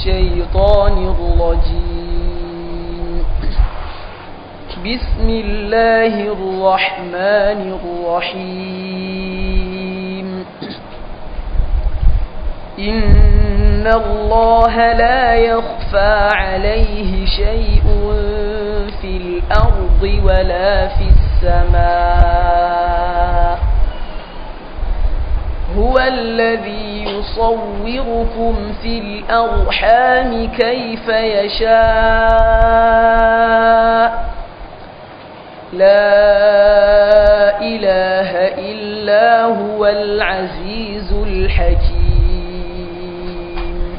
الشيطان الرجيم بسم الله الرحمن الرحيم إن الله لا يخفى عليه شيء في الأرض ولا في السماء هو الذي يصوركم في الأرحام كيف يشاء لا إله إلا هو العزيز الحكيم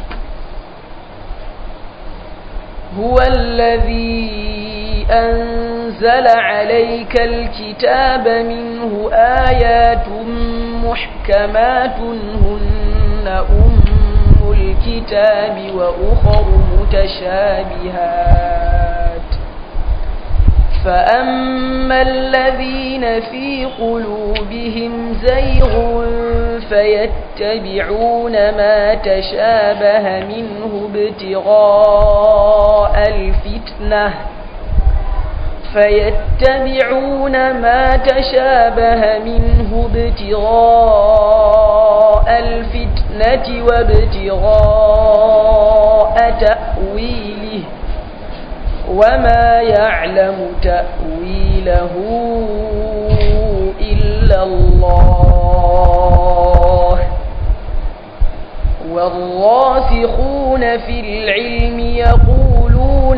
هو الذي أنزل عليك الكتاب منه آيات محكمات هن أم الكتاب وأخر متشابهات فأما الذين في قلوبهم زيغ فيتبعون ما تشابه منه ابتغاء الفتنة فيتبعون ما تشابه منه ابتغاء الفتنة وابتغاء تأويله وما يعلم تأويله إلا الله والراسخون في العلم يقولون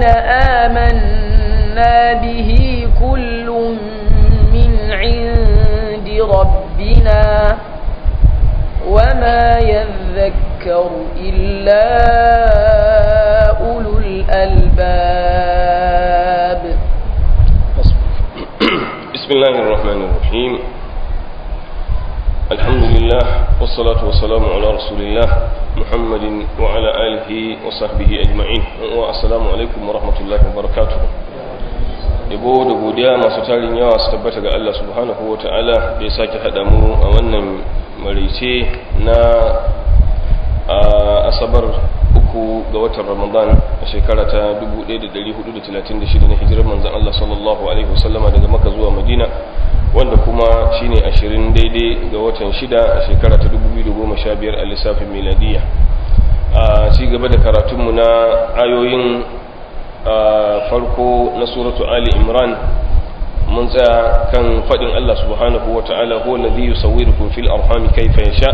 آمنا به كل من عند ربنا وما يذكر إلا أولو الألباب بسم الله الرحمن الرحيم الحمد لله والصلاة والسلام على رسول الله محمد وعلى آله وصحبه أجمعين والسلام عليكم ورحمة الله وبركاته yabo da godiya masu tarin yawa su tabbata ga Allah subhanahu wa ta'ala da ya sake haɗa mu a wannan marice na asabar uku ga watan ramadan a shekara ta 1436 na hijirar manzan Allah sallallahu alaihi wasallama daga maka zuwa madina wanda kuma shine ashirin daidai ga watan shida a shekara ta 2015 a lissafin miladiya a ci gaba da karatunmu na ayoyin farko na suratu ali imran mun tsaya kan faɗin Allah subhanahu wa ta'ala huwa alladhi yusawwirukum fil arhami kayfa yasha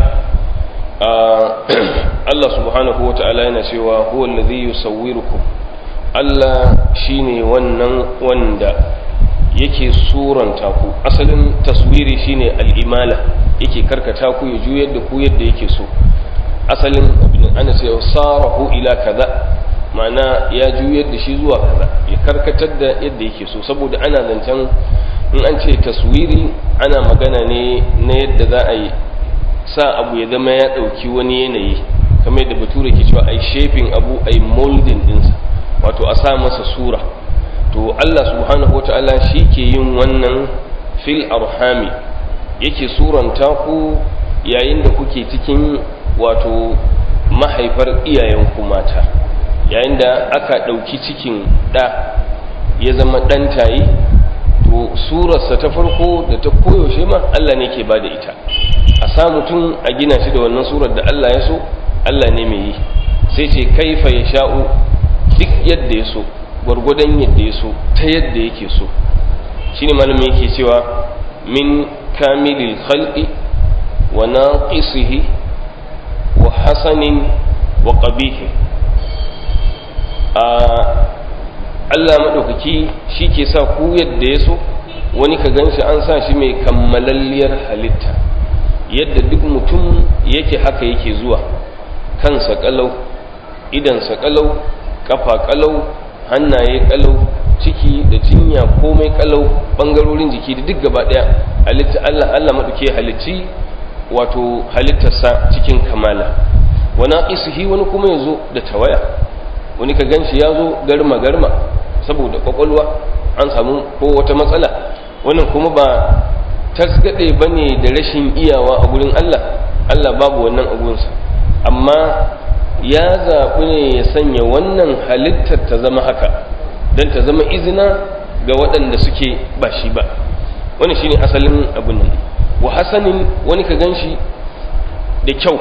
Allah subhanahu wa ta'ala yana cewa huwa alladhi yusawwirukum Allah shine wannan wanda yake suranta ku asalin taswiri shine al-imala yake karkata ku ya juyar da ku yadda yake so asalin abin ana cewa sarahu ila kaza ma'ana ya juyar da shi zuwa kaza ya karkatar da yadda yake so saboda ana zancen in an ce taswiri ana magana ne na yadda za a yi sa abu ya zama ya ɗauki wani yanayi kamar yadda bature ke cewa ai shaping abu ai molding ɗinsa wato a sa masa sura to Allah subhanahu wata'ala shi ke yin wannan fil arhami yake suranta ku yayin da kuke cikin wato mahaifar iyayenku mata yayin da aka ɗauki cikin ɗa ya zama ɗan tayi to surarsa ta farko da ta koyaushe ma Allah ne ke ba da ita a sa mutum a gina shi da wannan surar da Allah ya so Allah ne mai yi sai ce kaifa ya sha'u duk yadda ya so gwargwadon yadda ya so ta yadda yake so shi ne malamin yake cewa min kamilil khalqi wa naqisihi wa hasanin wa qabihi Allah maɗaukaki shi ke sa ku yadda ya so wani ka gan shi an sa shi mai kammalalliyar halitta yadda duk mutum yake haka yake zuwa kansa kalau idansa kalau kafa kalau hannaye kalau ciki da cinya komai kalau bangarorin jiki da duk gaba daya halitta Allah Allah maɗauke halicci wato halittarsa cikin kamala wani isuhi wani kuma ya zo da tawaya wani ka ganshi ya zo garma garma saboda kwakwalwa an samu ko wata matsala wannan kuma ba tasgade ba ne da rashin iyawa a gurin Allah Allah babu wannan abunsa amma ya zaɓi ne ya sanya wannan halittar ta zama haka don ta zama izina ga waɗanda suke ba shi ba wani shine asalin abin nan wa hasanin wani ka ganshi da kyau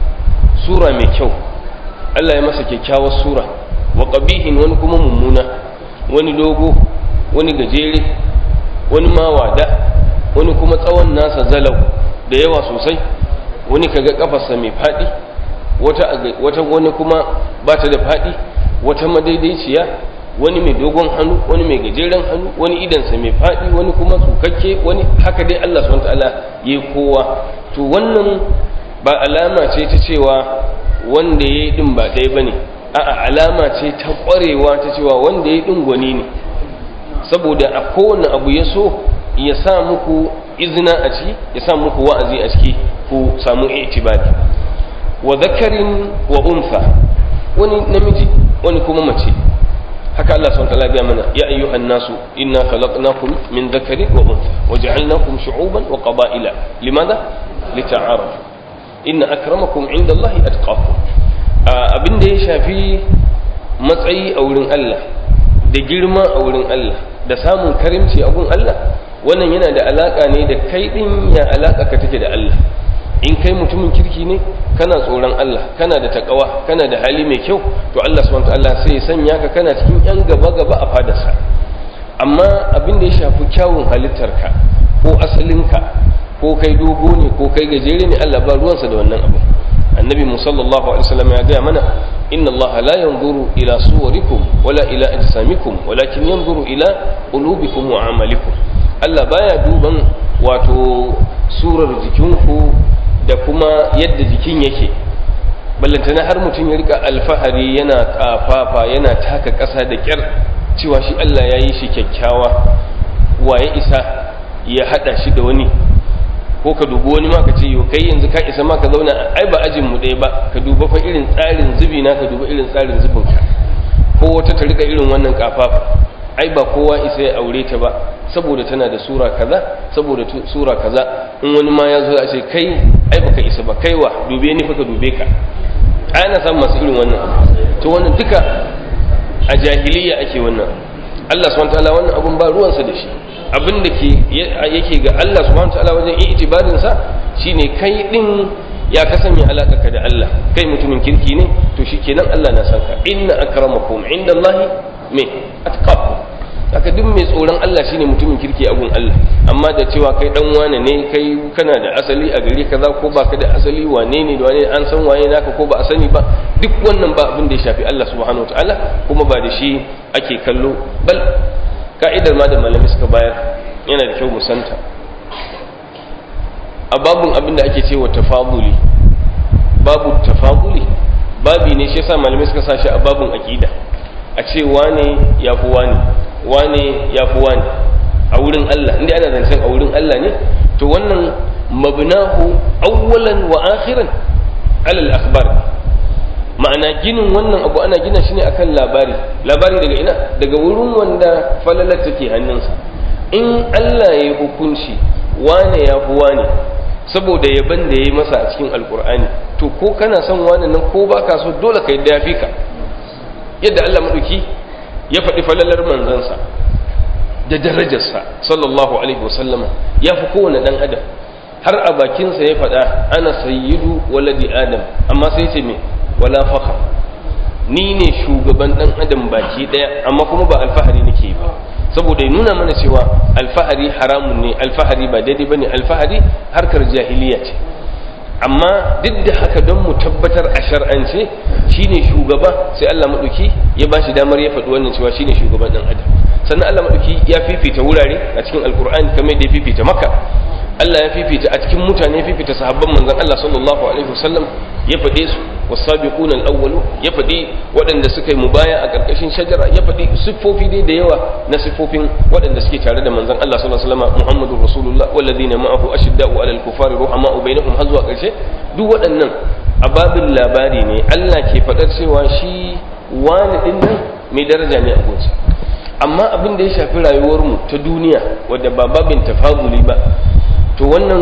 sura mai kyau Allah ya masa kyakkyawar sura wa qabihin wani kuma mummuna wani dogo wani gajere wani mawada wani kuma tsawon nasa zalau da yawa sosai wani kaga kafarsa mai faɗi wata wata wani kuma ba ta da faɗi wata madaidaiciya wani mai dogon hannu wani mai gajeren hannu wani idansa mai faɗi wani kuma tsukakke wani haka dai Allah subhanahu ta'ala ya kowa to wannan ba alama ce ta cewa wanda ya yi din ba ɗaya bane a'a alama ce ta ƙwarewa ta cewa wanda ya yi din gwani ne saboda a kowane abu ya so ya sa muku izina a ciki ya sa muku wa'azi a ciki ku samu itibari wa zakarin wa unsa wani namiji wani kuma mace haka Allah subhanahu wa ta'ala ya mana ya ayyuhan nasu inna khalaqnakum min dhakarin wa untha wa ja'alnakum shu'uban wa qaba'ila limadha lita'arafu inna akramakum 'inda Allah atqakum abinda ya shafi matsayi a wurin Allah da girma a wurin Allah da samun karimci a gun Allah wannan yana da alaka ne da kai din ya alaka ka take da Allah in kai mutumin kirki ne kana tsoron Allah kana da takawa kana da hali mai kyau to Allah subhanahu wataala sai ya sanya ka kana cikin yan gaba gaba a fadarsa amma abin da ya shafi kyawun halittarka ko asalinka ko kai dogo ne ko kai gajere ne Allah ba ruwansa da wannan abu annabi musallallahu alaihi wasallam ya gaya mana inna Allah la yanzuru ila suwarikum wala ila ajsamikum walakin yanzuru ila qulubikum wa amalikum Allah baya duban wato surar jikinku da kuma yadda jikin yake ballantana har mutum ya rika alfahari yana kafafa yana taka ƙasa da ƙyar cewa shi Allah ya yi shi kyakkyawa waye isa ya haɗa shi da wani ko ka dubi wani ma ka ce yau kai yanzu ka isa ma ka zauna ai ba ajin mu ɗaya ba ka duba fa irin tsarin zubi na ka duba irin tsarin zubin ka ko wata ta rika irin wannan kafafa ai ba kowa isa ya aure ta ba saboda tana da sura kaza saboda sura kaza in wani ma ya zo a ce kai ai baka isa ba kaiwa dube ni fa ka dube ka ai ana samun masu irin wannan to wannan duka a jahiliya ake wannan Allah subhanahu wataala wannan abun ba ruwansa da shi abin da ke yake ga Allah subhanahu wataala wajen itibarin sa shine kai din ya kasance alaka ka da Allah kai mutumin kirki ne to shikenan Allah na san ka inna akramakum indallahi me atqakum haka duk mai tsoron Allah shine mutumin kirki a gun Allah amma da cewa kai dan wane ne kai kana da asali a gari kaza ko baka da asali wane ne da wane an san waye naka ko ba a sani ba duk wannan ba abin da ya shafi Allah subhanahu wataala kuma ba da shi ake kallo bal ka'idar ma da malami suka bayar yana da kyau mu santa a babun abin da ake cewa tafaduli babu tafaduli babi ne shi yasa malamai suka sa shi a babun aqida a ce wane ya fi wane wane ya fi wane a wurin Allah inda ana zancen a wurin Allah ne to wannan mabnahu awwalan wa akhiran alal akhbar ma'ana ginin wannan abu ana gina shi ne akan labari labari daga ina daga wurin wanda falalar take hannunsa in Allah ya yi hukunci wane ya fi wane saboda yaban da ya yi masa a cikin alkur'ani to ko kana son wane nan ko baka so dole ka yadda ya fi ka yadda Allah maɗauki ya faɗi falalar manzansa da darajarsa sallallahu alaihi wasallama ya fi kowane ɗan adam har a bakinsa ya faɗa ana sayyidu waladi adam amma sai ce me wala fakar ni ne shugaban ɗan adam baki ɗaya amma kuma ba alfahari nake ba saboda ya nuna mana cewa alfahari haramun ne alfahari ba daidai ba ne alfahari harkar jahiliya ce amma duk da haka don mu tabbatar a shar'ance shine shugaba sai Allah maɗauki ya ba shi damar ya faɗi wannan cewa shine shugaban ɗan adam sannan Allah maɗauki ya fifita wurare a cikin alkur'ani kamar da ya fifita maka Allah ya fifita a cikin mutane ya fifita sahabban manzon Allah sallallahu alaihi wasallam ya faɗe su wasabiquna al-awwalu ya faɗi waɗanda suka yi mubaya a ƙarƙashin shajara ya faɗi siffofi dai da yawa na siffofin waɗanda suke tare da manzon Allah sallallahu alaihi wasallam Muhammadur Rasulullah walladhina ma'ahu ashidda'u 'alal kufari ruhama'u bainahum har zuwa ƙarshe duk waɗannan ababin labari ne Allah ke faɗar cewa shi wani din nan mai daraja ne a gunsa amma abin da ya shafi rayuwarmu ta duniya wadda ba babin tafazuli ba to wannan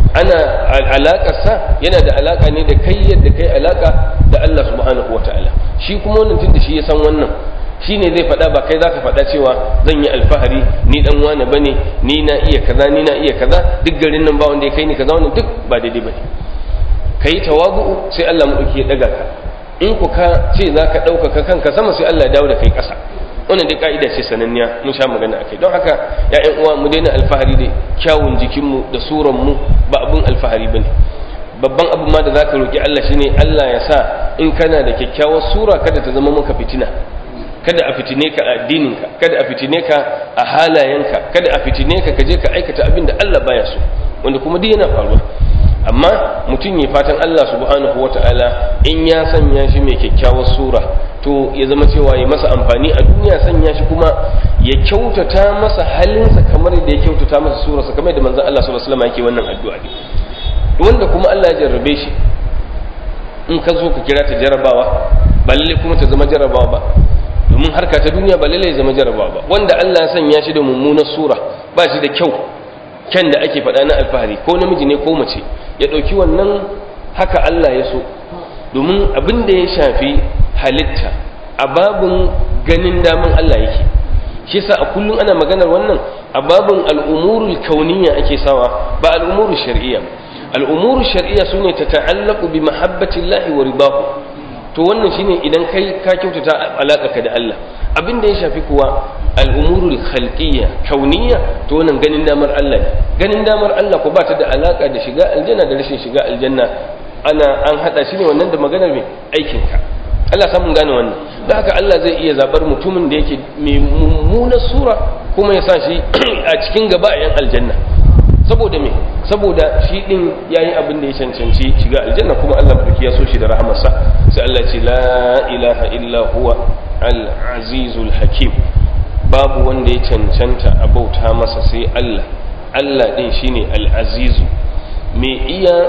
ana alaƙarsa yana da alaƙa ne da kai yadda kai alaƙa da Allah subhanahu wa ta'ala shi kuma wannan tun da shi ya san wannan shi ne zai faɗa ba kai za ka faɗa cewa zan yi alfahari ni dan wane ba ne ni na iya kaza ni na iya kaza duk garin nan ba wanda ya kai ni kaza wannan duk ba daidai ba ne ka yi tawabu'u sai Allah maɗauki ya ɗaga ka in ku ka ce za ka ɗaukaka kanka sama sai Allah ya dawo da kai ƙasa wannan dai ka'ida ce sananniya mun sha magana akai don haka ya'yan uwa mu daina alfahari da kyawun jikinmu da suranmu ba abun alfahari bane babban abu ma da zaka roki Allah shine Allah ya sa in kana da kyakkyawar sura kada ta zama maka fitina kada a fitine ka a addininka kada a fitine ka a halayenka kada a fitine ka kaje ka aikata abin da Allah baya so wanda kuma duk yana faruwa amma mutum ya fatan Allah subhanahu wata'ala in ya sanya shi mai kyakkyawar sura to ya zama cewa ya masa amfani a duniya sanya shi kuma ya kyautata masa halinsa kamar da ya kyautata masa surarsa kamar da manzon Allah sallallahu alaihi wasallam yake wannan addu'a ne wanda kuma Allah ya jarrabe shi in ka zo ka kira ta jarrabawa ba lalle kuma ta zama jarrabawa ba domin harka ta duniya ba lalle ya zama jarrabawa ba wanda Allah ya sanya shi da mummunar sura ba shi da kyau kyan da ake faɗa na alfahari ko namiji ne ko mace ya ɗauki wannan haka Allah ya so domin abin da ya shafi halitta a babin ganin daman Allah yake shi sa a kullum ana maganar wannan a babin al'umurul kauniya ake sawa ba al'umurul shar'iyya al'umurul shar'iyya su ne ta ta'allaku bi mahabbatin lahi wa ribahu to wannan shine idan kai ka kyautata alaƙa ka da Allah abin da ya shafi kuwa al'umurul khalqiyya kauniya to wannan ganin damar Allah ne ganin damar Allah ko ba ta da alaka da shiga aljanna da rashin shiga aljanna ana an hada shi ne wannan da maganar mai aikin ka Allah samun gane wannan da haka Allah zai iya zabar mutumin da yake mai mummunar sura kuma ya sa shi a cikin gaba a yan aljanna saboda me saboda shi din yayi abin da ya cancanci shiga aljanna kuma Allah madauki ya so shi da rahamarsa sai Allah ya ce la ilaha illa huwa al-azizul hakim babu wanda ya cancanta a bauta masa sai Allah Allah ɗin shine al'azizu mai iya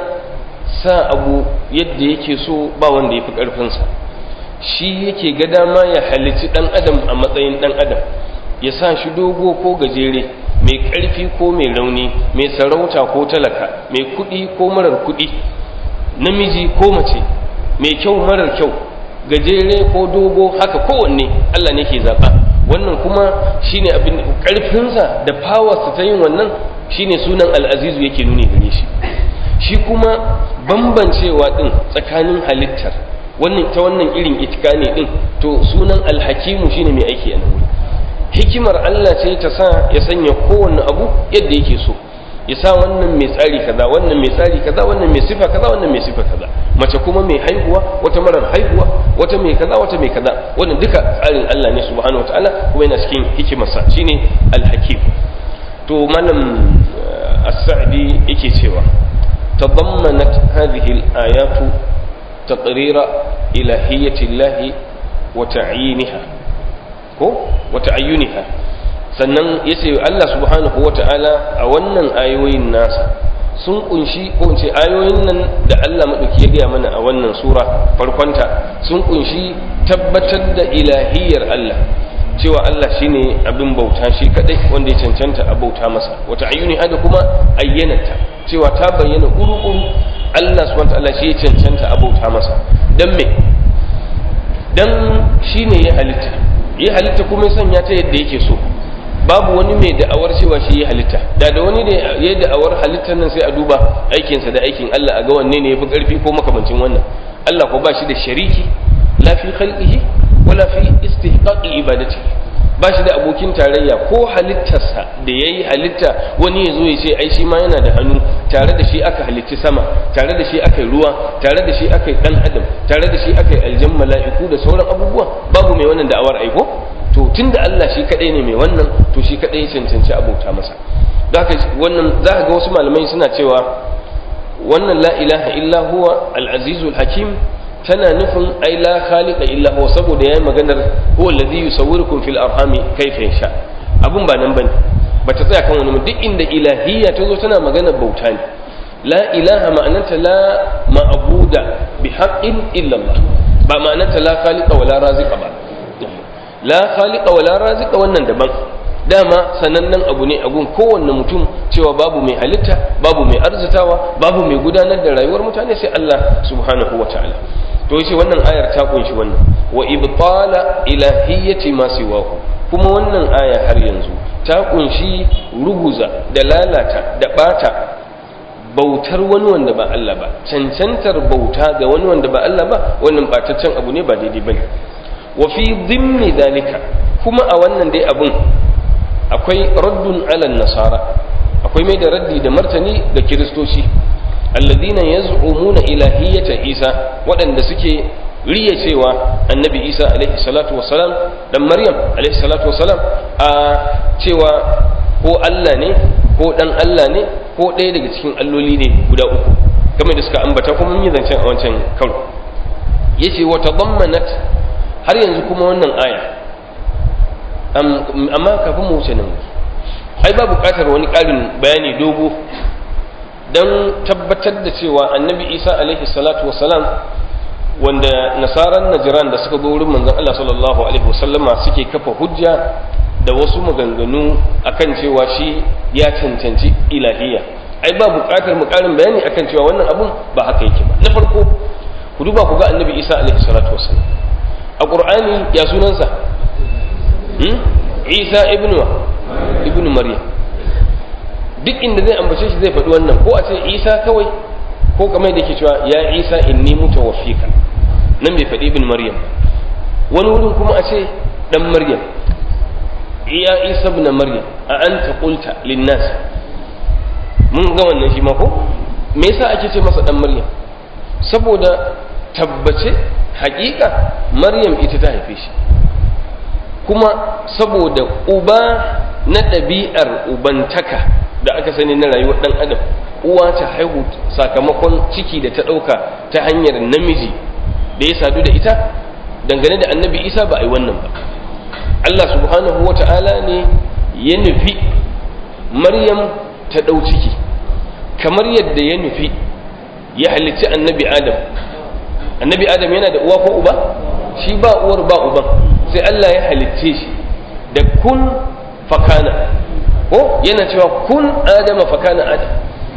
sa abu yadda yake so ba wanda ya fi ƙarfinsa shi yake ga dama ya halici ɗan adam a matsayin ɗan adam ya sa shi dogo ko gajere mai ƙarfi ko mai rauni mai sarauta ko talaka mai kuɗi ko marar kuɗi namiji ko mace mai kyau marar kyau gajere ko dogo haka kowanne Allah ne ke zaɓa wannan kuma shine abin karfinsa da powersa ta yin wannan shine sunan al'azizu yake nuni gare shi shi kuma bambancewa din tsakanin halittar wannan ta wannan irin itikani din to sunan alhakimu shine mai aiki a nan hikimar Allah ce ta sa ya sanya kowanne abu yadda yake so ya sa wannan mai tsari kaza wannan mai tsari kaza wannan mai sifa kaza wannan mai sifa kaza mace kuma mai haihuwa wata marar haihuwa wata mai kaza wata mai kaza wannan duka tsarin Allah ne subhanahu wataala kuma yana cikin hikimarsa shine al-hakim to malam as-sa'di yake cewa tadammanat hadhihi al-ayatu taqrira ilahiyyati Allah wa ta'yiniha ko wa ta'ayyuniha sannan ya ce Allah subhanahu wa ta'ala a wannan ayoyin nasa sun kunshi ko ce ayoyin nan da Allah maɗauki ya gaya mana a wannan sura farkonta sun kunshi tabbatar da ilahiyar Allah cewa Allah shine abin bauta shi kadai wanda ya cancanta a bauta masa wata ayyuni hada kuma ayyanata cewa ta bayyana kuru-kuru Allah subhanahu wa ta'ala shi ya cancanta a bauta masa dan me dan shine ya halitta ya halitta kuma ya sanya ta yadda yake so babu wani mai da'awar cewa shi ya halitta da da wani da ya da'awar halittar nan sai a duba aikinsa da aikin Allah a ga wanne ne yafi karfi ko makamancin wannan Allah ko ba shi da shariki la fi khalqihi wala fi istihqaqi ibadati ba shi da abokin tarayya ko halittarsa da yayi halitta wani ya zo ya ce ai shi ma yana da hannu tare da shi aka halitti sama tare da shi aka yi ruwa tare da shi aka yi dan adam tare da shi aka yi aljan mala'iku da sauran abubuwa babu mai wannan da'awar aiko to tunda Allah shi kadai ne mai wannan to shi kadai ya cancanci abauta masa da haka wannan za ka ga wasu malamai suna cewa wannan la ilaha illa huwa al-azizul hakim tana nufin ai la khaliqa illa huwa saboda yayin maganar huwa alladhi yusawwirukum fil arhami kayfa yasha abun ba nan bane bata tsaya kan wani duk inda ilahiyya ta zo tana maganar bauta ne la ilaha ma'ananta la ma'buda bi haqqin illa Allah ba ma'ananta la khaliqa wala raziqa ba la khaliqa wala raziqa wannan daban dama sanannen abu ne a gun kowanne mutum cewa babu mai halitta babu mai arzitawa babu mai gudanar da rayuwar mutane sai Allah subhanahu wa ta'ala to yace wannan ayar ta kunshi wannan wa ibtala ilahiyyati ma siwahu kuma wannan aya har yanzu ta kunshi ruguza da lalata da bata bautar wani wanda ba Allah ba cancantar bauta ga wani wanda ba Allah ba wannan bataccen abu ne ba daidai bane wa fi dhimmi dalika kuma a wannan dai abun akwai raddun alal nasara akwai mai da raddi da martani ga kiristoci alladina yaz'umuna ilahiyyata isa waɗanda suke riya cewa annabi isa alaihi salatu wassalam dan maryam alaihi salatu wassalam a cewa ko Allah ne ko dan Allah ne ko ɗaya daga cikin alloli ne guda uku kamar da suka ambata kuma mun yi zancen a wancan karo yace wa tadammanat har yanzu kuma wannan aya amma kafin mu wuce nan ai ba buƙatar wani ƙarin bayani dogo don tabbatar da cewa annabi isa alaihi salatu wasalam wanda nasaran najiran da suka zo wurin manzon Allah sallallahu alaihi wasallama suke kafa hujja da wasu maganganu akan cewa shi ya cancanci ilahiyya ai ba buƙatar mu ƙarin bayani akan cewa wannan abun ba haka yake ba na farko ku duba ku ga annabi isa alaihi salatu wasalam a qur'ani ya sunansa isa ibnu ibnu maryam duk inda zai ambace shi zai faɗi wannan ko a ce isa kawai ko kamar da ke cewa ya isa inni mutawaffika nan bai faɗi ibn maryam wani wurin kuma a ce dan maryam ya isa ibn maryam a anta qulta linnas mun ga wannan shi ma ko me yasa ake ce masa dan maryam saboda tabbace haƙiƙa maryam ita ta haife shi kuma saboda uba na ɗabi'ar ubantaka da aka sani na rayuwar ɗan adam uwa ta haihu sakamakon ciki da ta ɗauka ta hanyar namiji da ya sadu da ita dangane da annabi isa ba a yi wannan ba allah subhanahu wa ta'ala ne ya nufi maryam ta ɗau ciki kamar yadda ya nufi ya halicci annabi adam annabi adam yana da uwa ko uba shi ba uwar ba uban sai allah ya halicce shi da kun fakana ko yana cewa kun adama fakana adam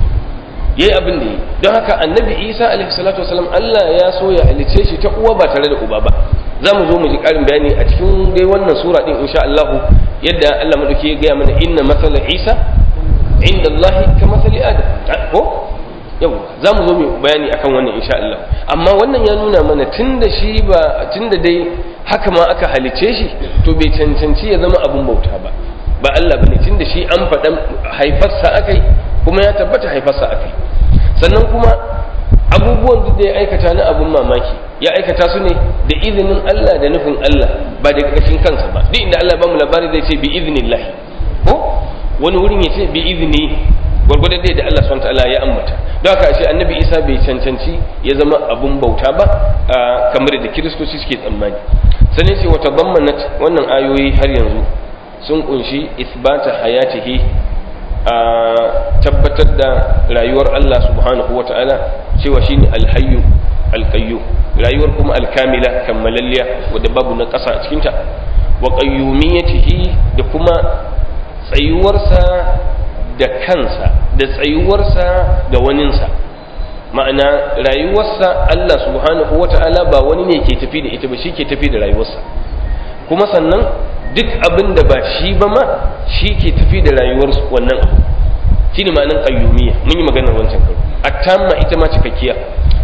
yayi abin da yi don haka annabi isa alaihi salatu wasalam allah ya so ya halice shi ta uwa ba tare da uba ba za mu zo mu ji karin bayani a cikin dai wannan sura din insha Allah yadda Allah madauki ya gaya mana inna masala isa inda Allah ka masali adam ko yau za mu zo mu bayani akan wannan insha Allah amma wannan ya nuna mana tunda shi ba tunda dai haka ma aka halice shi to bai cancanci ya zama abun bauta ba ba Allah bane tunda shi an faɗa haifarsa akai kuma ya tabbata haifarsa akai sannan kuma abubuwan duk da ya aikata na abun mamaki ya aikata su ne da izinin Allah da nufin Allah ba da ƙarƙashin kansa ba duk inda Allah ba mu labari zai ce bi iznillah ko wani wurin ya ce bi izni gwargwadon dai da Allah subhanahu ta'ala ya ambata don haka ashe annabi Isa bai cancanci ya zama abun bauta ba kamar da kiristoci suke tsammani sanin ce wata bammanat wannan ayoyi har yanzu sun kunshi isbata hayatihi a tabbatar da rayuwar Allah subhanahu wa ta'ala cewa shine alhayyu alqayyu rayuwar kuma alkamila kammalalliya wadda babu na ƙasa a cikinta wa qayyumiyatihi da kuma tsayuwarsa da kansa da tsayuwarsa ga waninsa ma'ana rayuwarsa Allah subhanahu wa ta'ala ba wani ne ke tafi da ita ba shi ke tafi da rayuwarsa kuma sannan duk abin da ba shi ba ma shi ke tafi da rayuwar wannan abu shi ne ma'anin ƙayyumiya mun yi maganar wancan karo attamma ita ma cikakkiya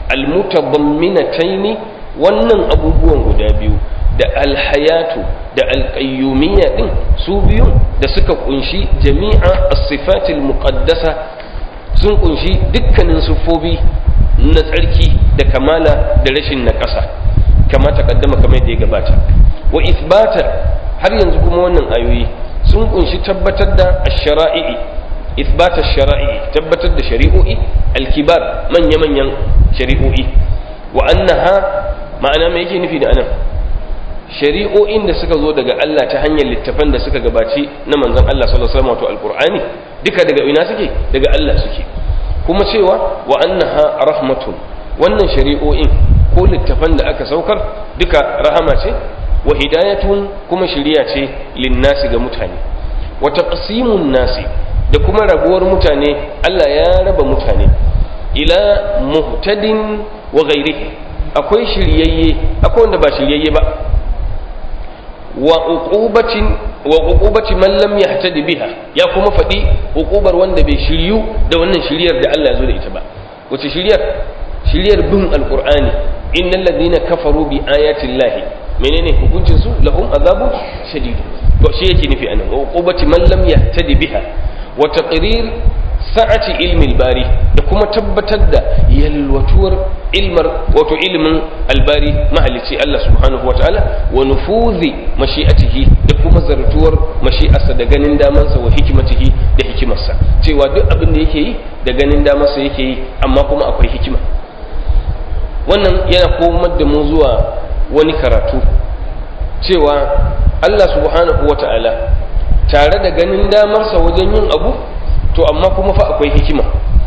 almutabamminataini wannan abubuwan guda biyu da alhayatu da alƙayyumiya din su biyu da suka kunshi jami'a as-sifatil muqaddasa sun kunshi dukkanin sufofi na tsarki da kamala da rashin na ƙasa kama takaddama kamar da ya gabata wa isbata har yanzu kuma wannan ayoyi sun kunshi tabbatar da ash-shara'i isbata ash-shara'i tabbatar da shari'o'i al-kibar manya-manyan shari'o'i wa annaha ma'ana me yake nufi da anan shari'o'in da suka zo daga Allah ta hanyar littafan da suka gabaci na manzon Allah sallallahu alaihi wasallam wato al-Qur'ani duka daga ina suke daga Allah suke kuma cewa wa annaha rahmatun wannan shari'o'in ko littafan da aka saukar duka rahama ce wa hidayatun kuma shiriya ce linnasi ga mutane wa taqsimun nasi da kuma rabuwar mutane Allah ya raba mutane ila muhtadin wa ghairihi akwai shiryayye akwai wanda ba shiryayye ba wa uqubatin wa uqubati man lam yahtadi biha ya kuma faɗi uqubar wanda bai shiryu da wannan shiryar da Allah ya zo da ita ba wace shiryar shiryar bin alqur'ani innal ladina kafaru bi ayati llahi menene hukuncin su lahum azabu shadid to shi yake nufi anan wa uqubati man lam yahtadi biha wa taqrir sa'ati ilmi albari da kuma tabbatar da yalwatuwar ilmar wato ilmin albari mahalici Allah subhanahu wataala wa nufuzi mashi'atihi da kuma zartuwar mashi'arsa da ganin damansa wa hikimatihi da hikimarsa cewa duk abin da yake yi da ganin damansa yake yi amma kuma akwai hikima wannan yana komar da mu zuwa wani karatu cewa Allah subhanahu wataala tare da ganin damarsa wajen yin abu to amma kuma fa akwai hikima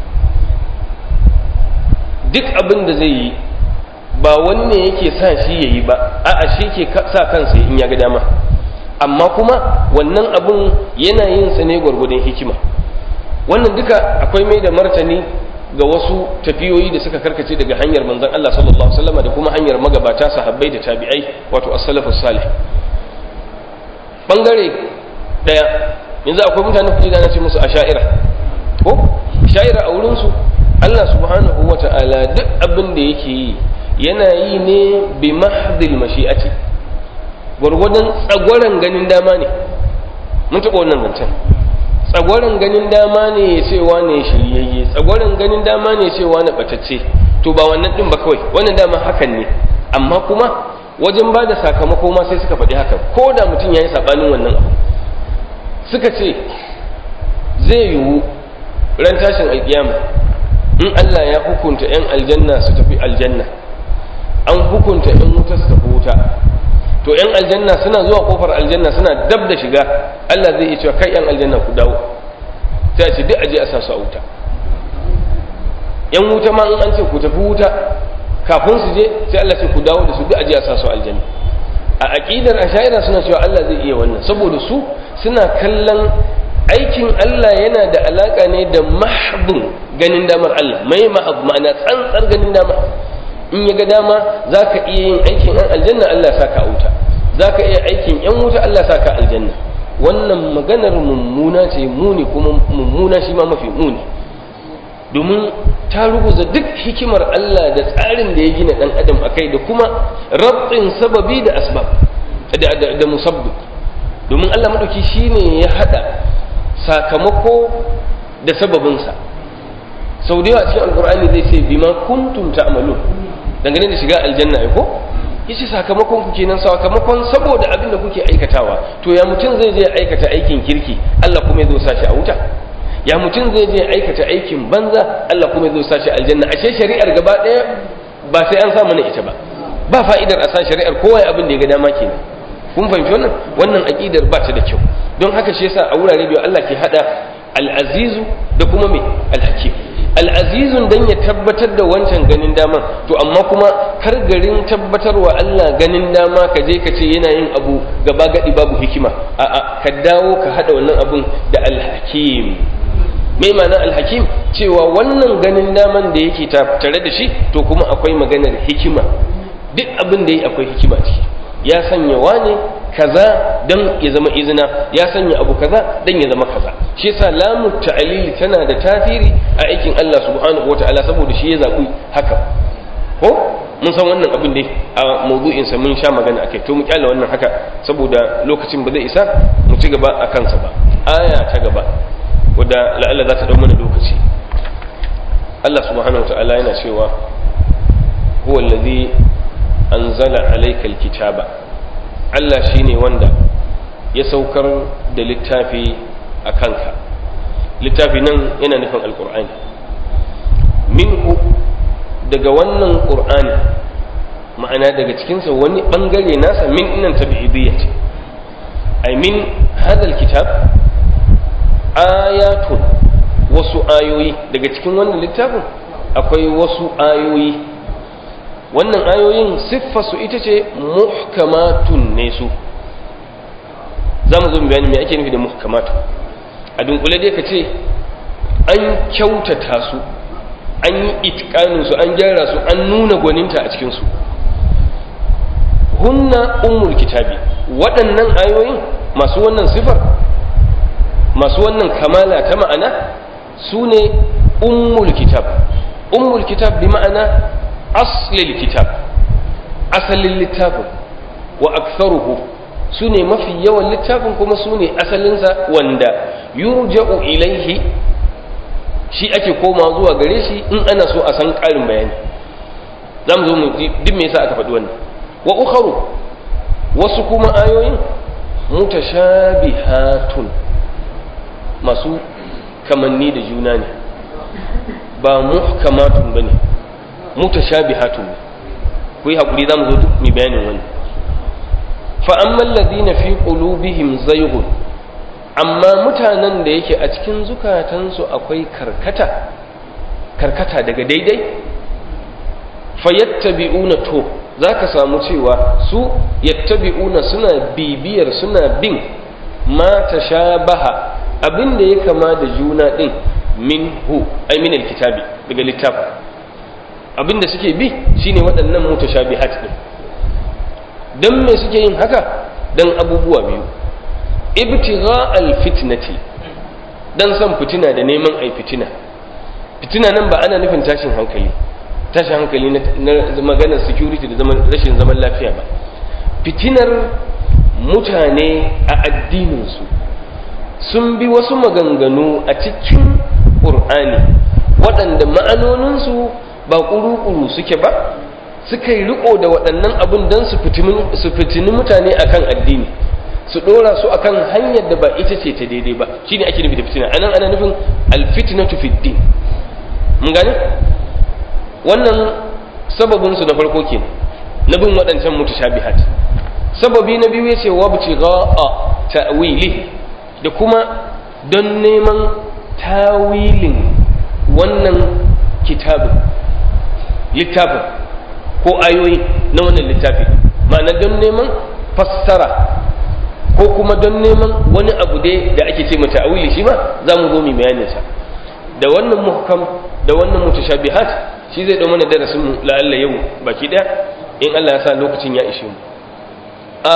duk abin da zai yi ba wanne yake sa shi ya yi ba a'a shi ke sa kansa in ya ga dama amma kuma wannan abin yana yin sa ne gwargwadon hikima wannan duka akwai mai da martani ga wasu tafiyoyi da suka karkace daga hanyar manzon Allah sallallahu alaihi wasallam da kuma hanyar magabata sahabbai da tabi'ai wato as-salafus salih bangare daya yanzu akwai mutane kuke gane ce musu asha'ira ko sha'ira a wurin su Allah subhanahu wata'ala duk abin da yake yi yana yi ne bi mahdhil mashi'ati gwargwadon tsagwaron ganin dama ne mun taɓa wannan zancen tsagwaron ganin dama ne ya ce wane shiryayye tsagwaron ganin dama ne ya ce wane batacce to ba wannan din ba kawai wannan dama hakan ne amma kuma wajen ba da sakamako ma sai suka faɗi haka ko da mutum ya yi saɓanin wannan abu suka ce zai yiwu ran tashin alkiyama in Allah ya hukunta 'yan aljanna su tafi aljanna an hukunta 'yan wuta su tafi wuta to 'yan aljanna suna zuwa kofar aljanna suna dab da shiga Allah zai iya cewa kai 'yan aljanna ku dawo sai a ce duk aje a sa su a wuta 'yan wuta ma in an ce ku tafi wuta kafin su je sai Allah ce ku dawo da su duk aje a sa su aljanna a aqidar ashaira suna cewa Allah zai iya wannan saboda su suna kallon aikin Allah yana da alaka ne da mahdun ganin damar Allah mai mahab ma'ana tsantsar ganin dama in ya ga dama za ka iya yin aikin yan aljanna Allah sa ka wuta za ka iya aikin yan wuta Allah sa ka aljanna wannan maganar mummuna ce muni kuma mummuna shi ma mafi muni domin ta ruguza duk hikimar Allah da tsarin da ya gina ɗan adam a kai da kuma rabin sababi da asbab da musabbib domin Allah maɗauki shi ne ya haɗa sakamako da sababinsa sau da yawa cikin alkur'ani zai ce bima kuntum ta'malun dangane da shiga aljanna ai ko yace sakamakon ku kenan sakamakon saboda abin da kuke aikatawa to ya mutum zai je aikata aikin kirki Allah kuma ya zo sashi a wuta ya mutum zai je aikata aikin banza Allah kuma ya zo sashi aljanna ashe shari'ar gaba ɗaya ba sai an sa mana ita ba ba fa'idar a sa shari'ar kowa abin da ya ga dama kenan kun fahimci wannan wannan aqidar ba ta da kyau don haka shi yasa a wurare biyu Allah ke hada al-azizu da kuma me al-hakim al-azizun dan ya tabbatar da wancan ganin dama to amma kuma kar garin tabbatarwa Allah ganin dama ka je ka ce yana yin abu gaba gadi babu hikima a'a ka dawo ka hada wannan abun da al-hakim mai ma'ana al-hakim cewa wannan ganin daman da yake tare da shi to kuma akwai maganar hikima duk abin da yi akwai hikima ciki ya sanya wane kaza dan ya zama izina ya sanya abu kaza dan ya zama kaza shi yasa lamu ta'lil tana da tasiri a aikin Allah subhanahu wataala saboda shi ya zabi haka ko mun san wannan abin dai a mawdu'in sa mun sha magana akai to mu kyale wannan haka saboda lokacin ba zai isa mu ci gaba a kansa ba aya ta gaba wadda la'alla za ta dau mana lokaci Allah subhanahu wataala yana cewa huwa allazi anzala alayka alkitaba Allah shine wanda ya saukar da littafi a kanka littafi nan yana nufin alkur'ani minhu daga wannan qur'ani ma'ana daga cikinsa wani bangare nasa min inan tabi'idiyya ce ai min hadal kitab ayatun wasu ayoyi daga cikin wannan littafin akwai wasu ayoyi wannan ayoyin siffarsu ita ce muhkamatun ne su za mu zo mu bayani me ake nufi da muhkamatu a dunkule dai ka ce an kyautata su an yi itikanin su an gyara su an nuna gwaninta a cikin su hunna ummul kitabi waɗannan ayoyin masu wannan sifar masu wannan kamala ta ma'ana su ne ummul kitab ummul kitab bi ma'ana aslil kitab asalin littafin wa aktharuhu su ne mafi yawan littafin kuma su ne asalinsa wanda yurja'u ilaihi shi ake koma zuwa gare shi in ana so a san ƙarin bayani za mu zo mu ji duk me yasa aka faɗi wannan wa ukharu wasu kuma ayoyin mutashabihatun masu kamanni da juna ne ba muhkamatun bane mutashabihatun ne ku yi haƙuri za mu zo duk mai bayanin wani fa'amman ladina fi qulubihim zaygun amma mutanen da yake a cikin zukatansu akwai karkata karkata daga daidai fayattabi'una to zaka samu cewa su yattabi'una suna bibiyar suna bin ma tashabaha abinda ya kama da juna din minhu ay min alkitabi daga littafin abinda suke bi shine waɗannan mutashabihat din dan me suke yin haka dan abubuwa biyu ibtigha alfitnati dan san fitina da neman ai fitina fitina nan ba ana nufin tashin hankali tashin hankali na maganar security da zaman rashin zaman lafiya ba fitinar mutane a addininsu sun bi wasu maganganu a cikin ƙur'ani waɗanda ma'anoninsu ba ƙuru-ƙuru suke ba suka yi riko da waɗannan abin don su fitini mutane akan addini su ɗora su akan hanyar da ba ita ce ta daidai ba shine ake nufi da fitina anan ana nufin alfitnatu fid din mun gane wannan sababin su na farko kenan na bin waɗancan mutashabihat sababi na biyu yace wabtigha ta'wili da kuma don neman tawilin wannan kitabin littafin ko ayoyi na wannan littafi ma'ana don neman fassara ko kuma don neman wani abu dai da ake ce mata awili shi ma za mu zo mu bayanin sa da wannan muhkam da wannan mutashabihat shi zai dau mana darasin mu la'alla yau baki daya in Allah ya sa lokacin ya ishe mu a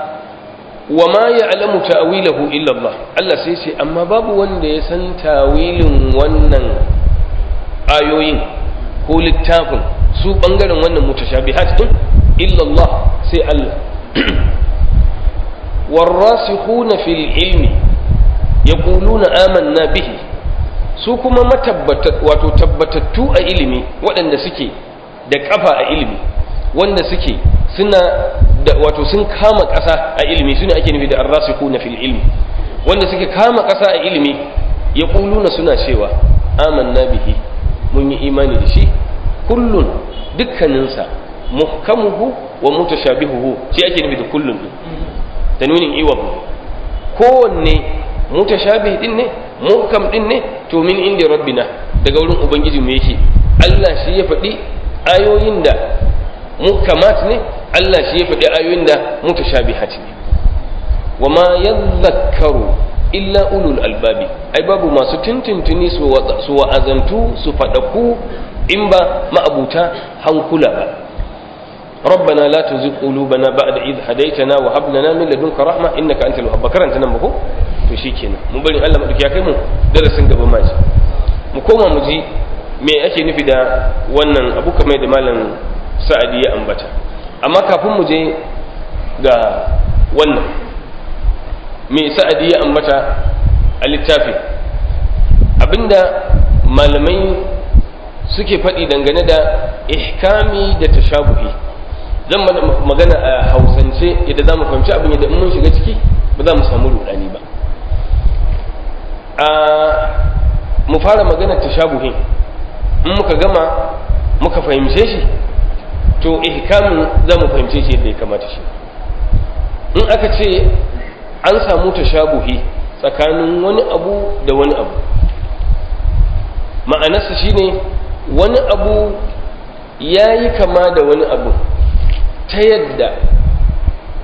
wa ma ya'lamu ta'wilahu illa Allah Allah sai ce amma babu wanda ya san tawilin wannan ayoyin ko littafin su bangaren wannan mutashabihat din illa Allah sai Allah والراسخون في العلم يقولون آمنا به su kuma wato tabbatattu a ilimi waɗanda suke da ƙafa a ilimi wanda suke suna da wato sun kama ƙasa a ilimi suna ake nufi da arrasikuna fil ilmi wanda suke kama ƙasa a ilimi ya ƙuluna suna cewa amanna bihi mun yi imani da shi kullun dukkaninsa muhkamuhu wa mutashabihuhu shi ake nufi da kullun din tanwinin iwab kowanne mutashabih din ne muhkam din ne to min inda rabbina daga wurin ubangiji mu yake Allah shi ya faɗi ayoyin da muhkamat ne Allah shi ya faɗi ayoyin da mutashabihat ne wa ma yadhakkaru illa ulul albabi ai babu masu tuntuntuni su wa'azantu su faɗaku in ba ma'abuta hankula ba ربنا لا تزغ قلوبنا بعد إذ هديتنا وهب لنا من لدنك رحمة إنك أنت الوهاب بكرا أنت نمبكو to shikenan mun bari Allah madauki ya kai mu darasin gaba ma ji mu koma mu ji me ake nufi da wannan abu kamar da malam Sa'adi ya ambata amma kafin mu je ga wannan me Sa'adi ya ambata a littafi abinda malamai suke faɗi dangane da ihkami da tashabuhi zan magana a hausance yadda za mu fahimci abin yadda in mun shiga ciki ba za mu samu rudani ba a mu fara magana tashabuhin in muka gama muka fahimce shi to ihkamin za mu fahimce shi yadda ya kamata shi in aka ce an samu tashabuhi tsakanin wani abu da wani abu ma'anarsa shine wani abu ya yi kama da wani abu ta yadda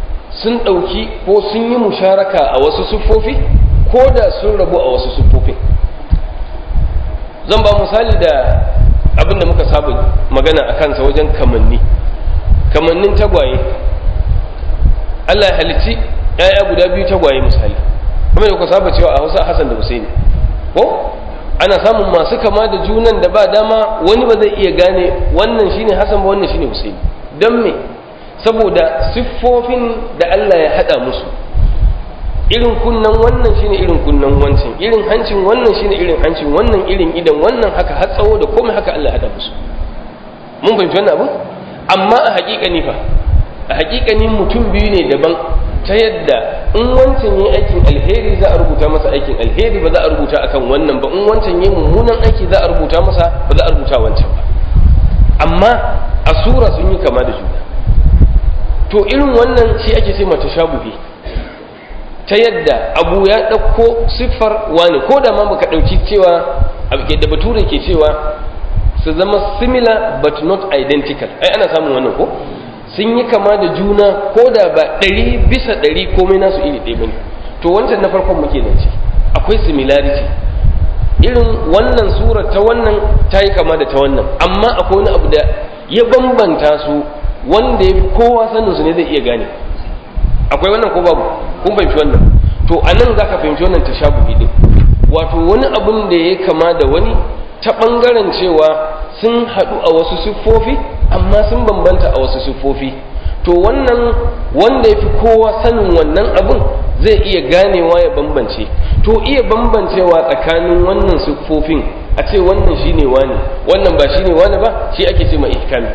sun ɗauki ko sun yi musharaka a wasu siffofi ko da sun rabu a wasu siffofin zan ba misali da abin da muka saba magana a kansa wajen kamanni kamannin tagwaye Allah ya halitti ‘ya'ya guda biyu tagwaye misali kuma da ku saba cewa a hausa Hassan da Husaini ko ana samun masu kama da junan da ba dama wani ba zai iya gane wannan shine Hassan ba wannan shine Husaini don me saboda siffofin da Allah ya hada musu irin kunnan wannan shine irin kunnan wancan irin hancin wannan shine irin hancin wannan irin idan wannan haka har tsawo da komai haka Allah ya hada musu mun fahimci wannan abu amma a haƙiƙani fa a haƙiƙani mutum biyu ne daban ta yadda in wancan yi aikin alheri za a rubuta masa aikin alheri ba za a rubuta akan wannan ba in wancan yi mummunan aiki za a rubuta masa ba za a rubuta wancan ba amma a sura sun yi kama da juna to irin wannan shi ake sai mata shabuhi ta yadda abu ya ɗauko siffar wani ko da ma baka ɗauki cewa da bature ke cewa su zama similar but not identical ai ana samun wannan ko sun yi kama da juna ko da ba ɗari bisa ɗari komai nasu iri ɗaya bane to wancan na farkon muke nan ce akwai similarity irin wannan surar ta wannan ta yi kama da ta wannan amma akwai wani abu da ya bambanta su wanda ya fi kowa sanin su ne zai iya gane akwai wannan ko babu kun fahimci wannan to a nan za ka fahimci wannan tashabuhi din wato wani abun da ya kama da wani ta ɓangaren cewa sun haɗu a wasu siffofi amma sun bambanta a wasu siffofi to wannan wanda ya fi kowa sanin wannan abun zai iya ganewa ya bambance to iya bambancewa tsakanin wannan siffofin a ce wannan shine wani wannan ba shine wani ba shi ake ce ma ihkami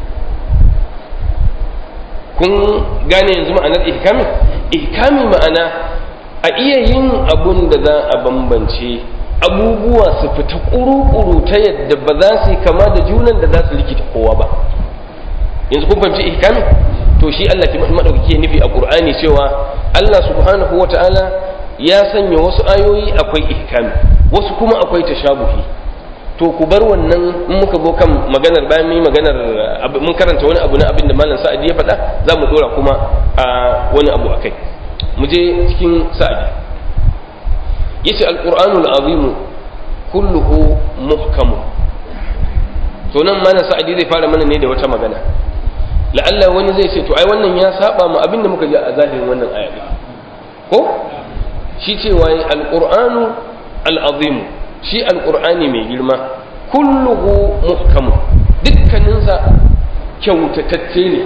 kun gane yanzu ma'anar ihkami ihkami ma'ana a iya yin abun da za a bambance abubuwa su fita ƙuru-ƙuru ta yadda ba za su yi kama da junan da za su likita kowa ba yanzu kun fahimci ihkami to shi Allah ki madaukake nufi a Qur'ani cewa Allah subhanahu wata'ala ya sanya wasu ayoyi akwai ihkami wasu kuma akwai tashabuhi to ku bar wannan in muka zo kan maganar bayan mun maganar mun karanta wani abu na abin da malam Sa'adi ya faɗa za mu dora kuma a wani abu akai mu je cikin Sa'adi yace al-Qur'anul azim kulluhu muhkamun to nan malam Sa'adi zai fara mana ne da wata magana la'alla wani zai ce to ai wannan ya saba mu abinda muka ji a zahirin wannan aya ko shi cewa alqur'anu al'azim shi alqur'ani mai girma kulluhu muhkamu dukkaninsa kyautatacce ne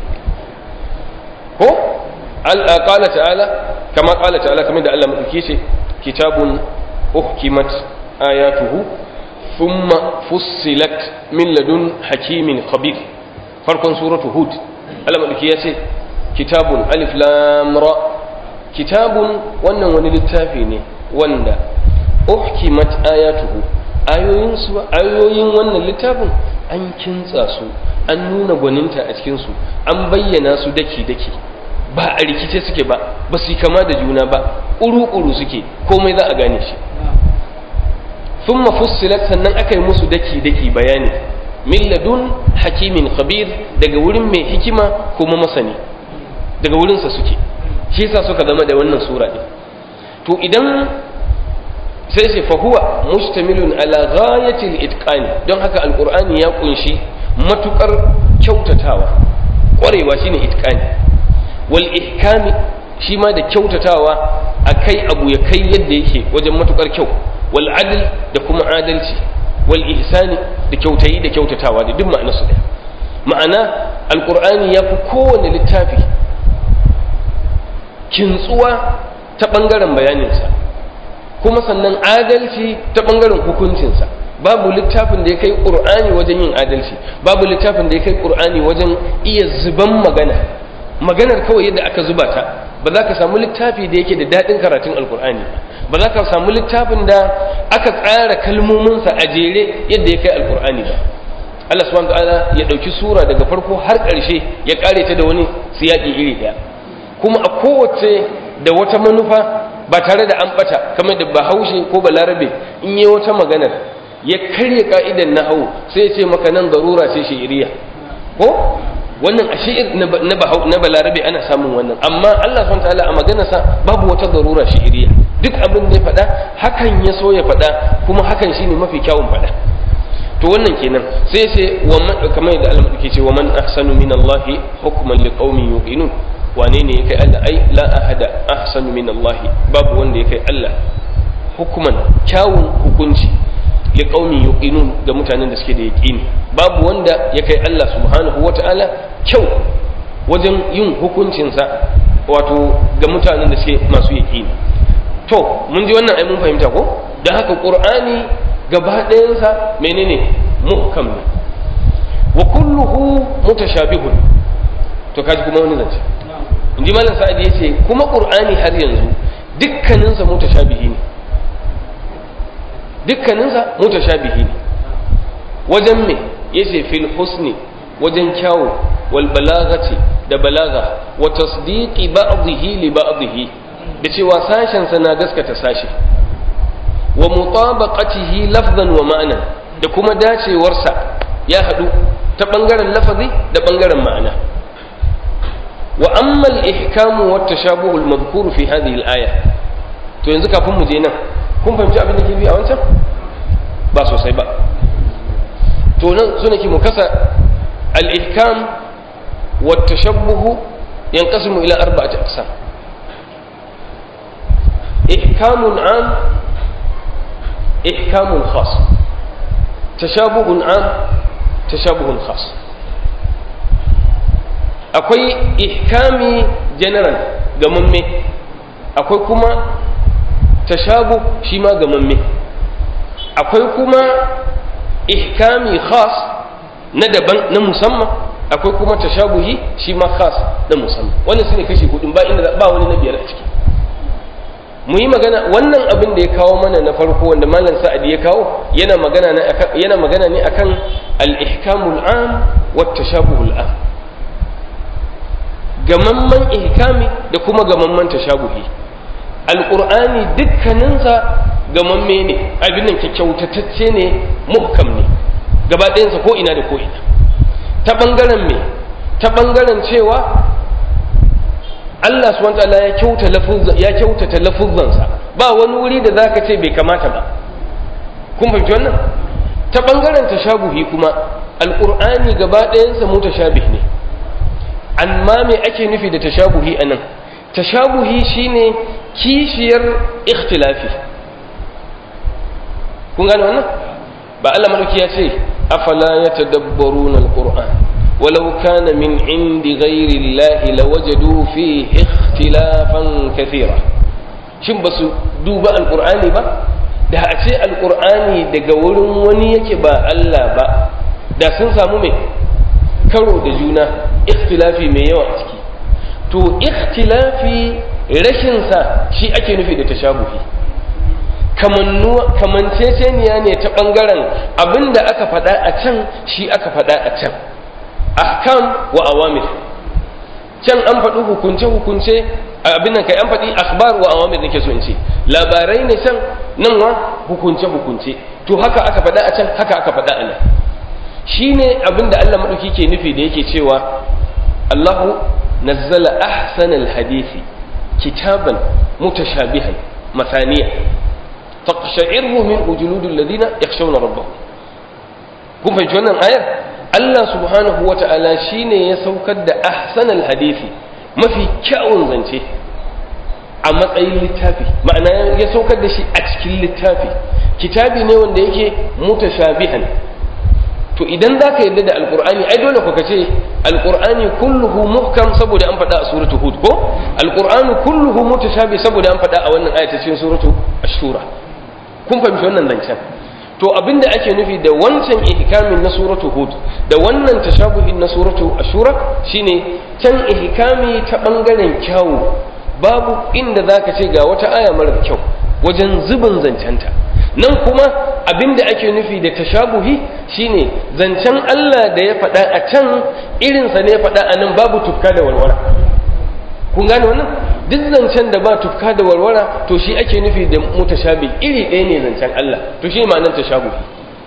ko qala ta'ala kama qala ta'ala kamar da Allah madauki ce kitabun uhkimat ayatuhu thumma fussilat min ladun hakimin khabir farkon suratu hud alamadaki ya ce kitabun alif lam ra kitabun wannan wani littafi ne wanda uhkimat ayatuhu ayoyin su ayoyin wannan littafin an kintsa su an nuna gwaninta a cikin su an bayyana su daki daki ba a rikice suke ba ba su kama da juna ba ƙuru-ƙuru suke komai za a gane shi thumma fussilat sannan aka yi musu daki daki bayani min ladun hakimin khabir daga wurin mai hikima kuma masani daga wurinsa suke shi yasa suka zama da wannan sura din to idan sai sai fa huwa mustamilun ala ghayatil itqani don haka alqur'ani ya kunshi matukar kyautatawa kwarewa shine itqani wal ihkami shi ma da kyautatawa akai abu ya kai yadda yake wajen matukar kyau wal adl da kuma adalci wal ihsani da kyautayi da kyautatawa da duk ma'anar su ma'ana alqur'ani ya fi kowane littafi kintsuwa ta bangaren bayaninsa kuma sannan adalci ta bangaren hukuncinsa babu littafin da ya kai qur'ani wajen yin adalci babu littafin da ya kai qur'ani wajen iya zuban magana maganar kawai yadda aka zuba ta ba za ka samu littafi da yake da daɗin karatun alkur'ani ba za ka samu littafin da aka tsara kalmominsa a jere yadda ya kai alkur'ani ba Allah subhanahu ta'ala ya ɗauki sura daga farko har ƙarshe ya ƙare ta da wani siyaƙi iri ɗaya kuma a kowace da wata manufa ba tare da an ɓata kamar da bahaushe ko balarabe in yi wata maganar ya karya ka'idan na hau sai ya ce maka nan garura ce shi'iriya ko wannan a shi'ir na na balarabe ana samun wannan amma Allah subhanahu ta'ala a maganarsa babu wata darura shi'iriya duk abin da ya faɗa hakan ya so ya faɗa kuma hakan shine mafi kyawun faɗa to wannan kenan sai sai wa man kamar yadda Allah ke ce wa man ahsanu min Allah hukman liqaumin yuqinun wane ne ya kai Allah ai la ahada ahsanu min Allah babu wanda ya kai Allah hukuman kyawun hukunci li qaumin yuqinun ga mutanen da suke da yaqini babu wanda ya kai Allah subhanahu wata'ala kyau wajen yin hukuncinsa wato ga mutanen da suke masu yaqini to mun ji wannan ai mun fahimta ko dan haka qur'ani gaba ɗayansa menene muhkam ne wa kulluhu mutashabihun to kaji kuma wani zance in ji malam sa'ad ya ce kuma qur'ani har yanzu dukkaninsa mutashabihi ne dukkaninsa mutashabihi ne wajen me yace fil husni wajen kyawu wal balagati da balaga wa tasdiqi ba'dihi li ba'dihi da cewa sashen sa na gaskata sashi wa mutabaqatihi lafzan wa ma'nan da kuma dacewarsa ya hadu ta bangaren lafazi da bangaren ma'ana wa amma al-ihkamu wa tashabuhu al-madhkuru fi hadhihi al-aya to yanzu kafin mu je nan kun fahimci abin da ke bi a wancan ba sosai ba to nan suna ki mu kasa al-ihkam wa tashabbuhu yanqasimu ila arba'ati aqsam ihkamun am ihkamun khas tashabuhun am tashabuhun khas akwai ihkami general gamamme akwai kuma tashabu shi ma gamamme akwai kuma ihkami khas na daban na musamman akwai kuma tashabuhi shi ma khas na musamman wannan su ne kashi hudun ba inda ba wani na biyar a ciki mu yi magana wannan abin da ya kawo mana na farko wanda malam sa'adi ya kawo yana magana ne akan yana magana ne akan al-ihkamul am wa tashabuhul am gamamman ihkami da kuma gamamman tashabuhi alqur'ani dukkaninsa gamamme ne abin nan kyautatacce ne muhkam ne gaba ɗayansa ko ina da ko ina ta ɓangaren me ta ɓangaren cewa Allah subhanahu wataala ya kyauta lafuzan ya kyautata lafuzansa ba wani wuri da zaka ce bai kamata ba kun fahimci wannan ta ɓangaren tashabuhi kuma alqur'ani gaba ɗayansa mutashabih ne amma me ake nufi da tashabuhi anan tashabuhi shine kishiyar ikhtilafi kun gane wannan ba Allah madauki ya ce afala yatadabbaruna alquran walau kana min indi ghairi llahi lawajadu fihi ikhtilafan kathira shin basu duba alqur'ani ba da a ce alqur'ani daga wurin wani yake ba Allah ba da sun samu mai karo da juna ikhtilafi mai yawa a ciki to ikhtilafi rashinsa shi ake nufi da tashabuhi kamanceceniya ne ta ɓangaren abin da aka faɗa a can shi aka faɗa a can ahkam wa awamir can an faɗi hukunce-hukunce abin nan kai an faɗi akhbar wa awamir nake so in ce labarai ne can nan wa hukunce-hukunce to haka aka faɗa a can haka aka faɗa a nan shi ne abin da Allah maɗauki ke nufi da yake cewa Allahu nazzala ahsanal hadisi kitaban mutashabihan masaniya taqsha'irru min ujuludil ladina yakhshawna rabbahum kun fahimci wannan ayar Allah subhanahu wa ta'ala shine ya saukar da ahsanal hadisi mafi kyawun zance a matsayin littafi ma'ana ya saukar da shi a cikin littafi kitabi ne wanda yake mutashabihan to idan za ka yarda da alkur'ani ai dole ka ce alkur'ani kulluhu muhkam saboda an faɗa a suratu hud ko alkur'ani kulluhu mutashabi saboda an faɗa a wannan ayata cikin suratu ashura kun fahimci wannan zancen to abinda ake nufi da wancan ihkamin na suratu hud da wannan tashabuhin na suratu ashura shine can ihkami ta bangaren kyawu babu inda zaka ce ga wata aya mara kyau wajen zubin zancenta nan kuma abinda ake nufi da tashabuhi shine zancen Allah da ya faɗa a can irinsa ne ya faɗa a nan babu tufka da walwala kun gane wannan duk zancen da ba tufka da warwara to shi ake nufi da mutashabi iri ɗaya ne zancen Allah to shi ma'anar tashabuhi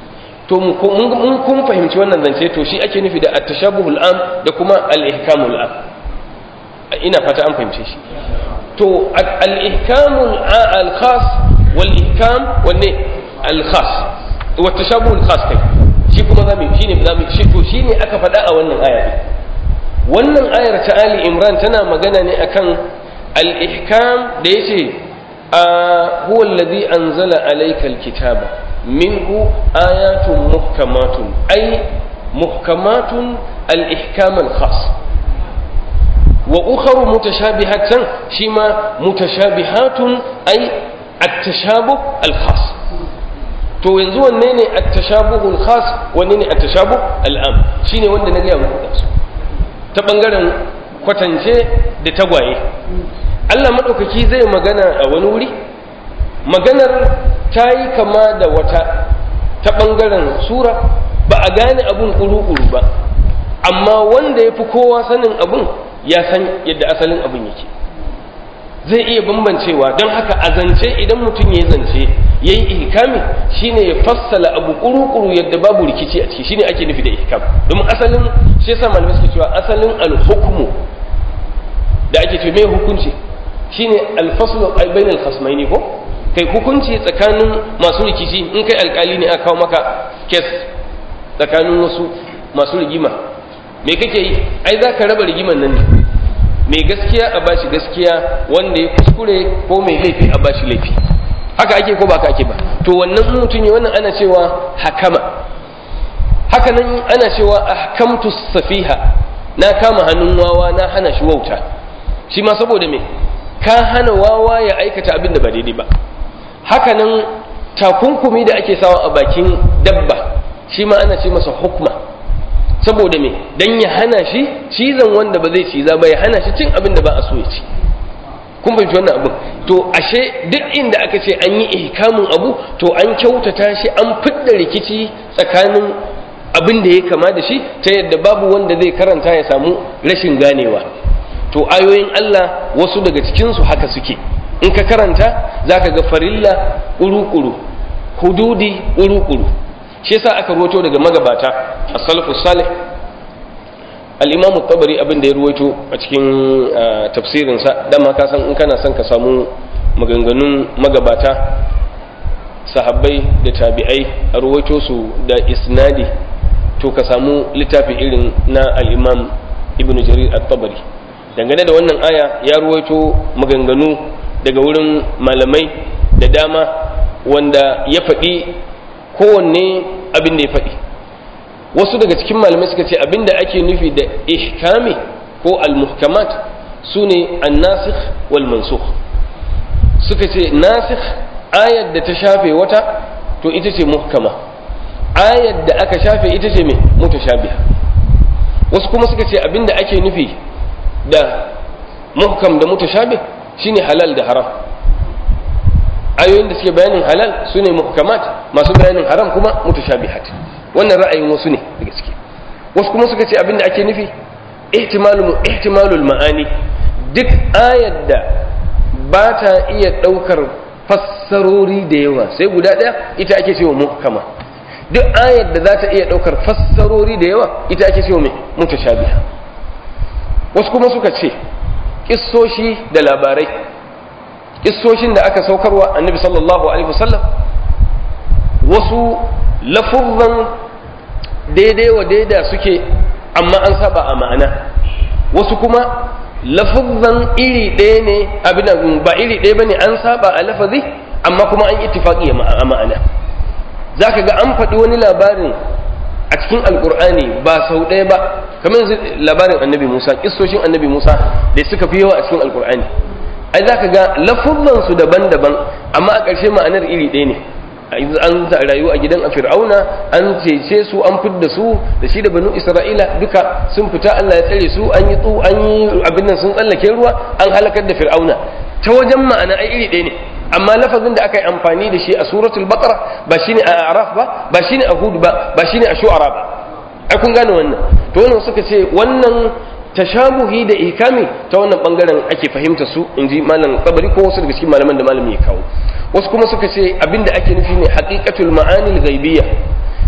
to mun kun fahimci wannan zance to shi ake nufi da at-tashabuhul am da kuma al-ihkamul am ina fata an fahimce shi to al-ihkamul al-khas wal ihkam wanne al-khas wa tashabuhul khas kai shi kuma zamu shine zamu shi to shine aka faɗa a wannan aya wannan ayar ta Ali Imran tana magana ne akan al-ihkam da yace huwa alladhi anzala alayka al-kitaba minhu ayatun muhkamatun ay muhkamatun al-ihkam al-khas wa ukharu mutashabihatan shima mutashabihatun ay at-tashabuh al-khas to yanzu wanne ne at-tashabuh al-khas wanne ne at-tashabuh al-am shine wanda na ga muku da su ta ɓangaren kwatance da tagwaye Allah maɗaukaki zai magana a wani wuri maganar ta yi kama da wata ta ɓangaren sura ba a gane abun ƙuru-ƙuru ba amma wanda ya fi kowa sanin abun ya san yadda asalin abun yake zai iya bambancewa don haka a zance idan mutum ya zance ya yi ihkami shine ya fassala abu kuru-kuru yadda babu rikici a ciki shine ake nufi da ihkam domin asalin shi yasa malamai suke cewa asalin alhukmu da ake ce mai hukunci shine alfaslu bain alkhasmaini ko kai hukunci tsakanin masu rikici in kai alkali ne aka kawo maka kes tsakanin wasu masu rigima me kake yi ai za ka raba rigiman nan ne mai gaskiya a bashi gaskiya wanda ya kuskure ko mai laifi a bashi laifi haka ake ko ba ka ake ba to wannan mutum ne wannan ana cewa hakama haka nan ana cewa ahkamtu safiha na kama hannun wawa na hana shi wauta shi ma saboda me ka hana wawa ya aikata abin da ba daidai ba haka nan takunkumi da ake sawa a bakin dabba shi ma ana ce masa hukma saboda me dan ya hana shi cizon wanda ba zai ciza ba ya hana shi cin abin da ba a so ya ci kun fahimci wannan abin to ashe duk inda aka ce an yi ihkamin abu to an kyautata shi an fidda rikici tsakanin abin da ya kama da shi ta yadda babu wanda zai karanta ya samu rashin ganewa to ayoyin Allah wasu daga cikinsu haka suke in ka karanta za ka ga farilla ƙuru-ƙuru hududi ƙuru-ƙuru shi yasa aka ruwato daga magabata a salafu salih al'imamu tabari abin da ya ruwaito a cikin tafsirinsa dama ka san in kana son ka samu maganganun magabata sahabbai da tabi'ai a ruwaito su da isnadi to ka samu littafi irin na al'imam ibn jarir at-tabari dangane da wannan aya ya ruwaito maganganu daga wurin malamai da dama wanda ya faɗi kowanne abin da ya faɗi wasu daga cikin malamai suka ce abin da ake nufi da ihkami ko al-muhkamat su ne an-nasikh wal mansukh suka ce nasikh ayar da ta shafe wata to ita ce muhkama ayar da aka shafe ita ce mai mutashabiha wasu kuma suka ce abin da ake nufi da muhkam da mutashabih shine halal da haram ayoyin da suke bayanin halal su ne muhkamat masu bayanin haram kuma mutashabihat wannan ra'ayin wasu ne da gaske wasu kuma suka ce abinda ake nufi ihtimalul ihtimalul ma'ani duk ayar da ba ta iya daukar fassarori da yawa sai guda ɗaya ita ake cewa muhkama duk ayar da za ta iya daukar fassarori da yawa ita ake cewa mai mutashabiha wasu kuma suka ce kissoshi da labarai kissoshin da aka saukarwa annabi sallallahu alaihi wasallam wasu lafuzan daidai wa daida suke amma an saba a ma'ana wasu kuma lafuzan iri ɗaya ne abin ba iri ɗaya bane an saba a lafazi amma kuma an ittifaqi a ma'ana zaka ga an faɗi wani labarin a cikin alkur'ani ba sau ɗaya ba kamar yanzu labarin annabi musa kissoshin annabi musa da suka fi yawa a cikin alkur'ani ai za ka ga lafuzansu daban-daban amma a ƙarshe ma'anar iri ɗaya ne an rayu a gidan a fir'auna an cece su an fidda su da shi da banu isra'ila duka sun fita allah ya tsare su an yi tsu an yi abin nan sun tsallake ruwa an halakar da fir'auna ta wajen ma'ana ai iri ɗaya ne amma lafazin da aka yi amfani da shi a suratul baqara ba shine a araf ba ba shine a hud ba ba shine a shu'ara ba ai kun gane wannan to wannan suka ce wannan tashabuhi da ikami ta wannan bangaren ake fahimta su inji malam kabari ko wasu daga cikin malaman da malami ya kawo wasu kuma suka ce abinda ake nufi ne haqiqatul ma'anil ghaibiyya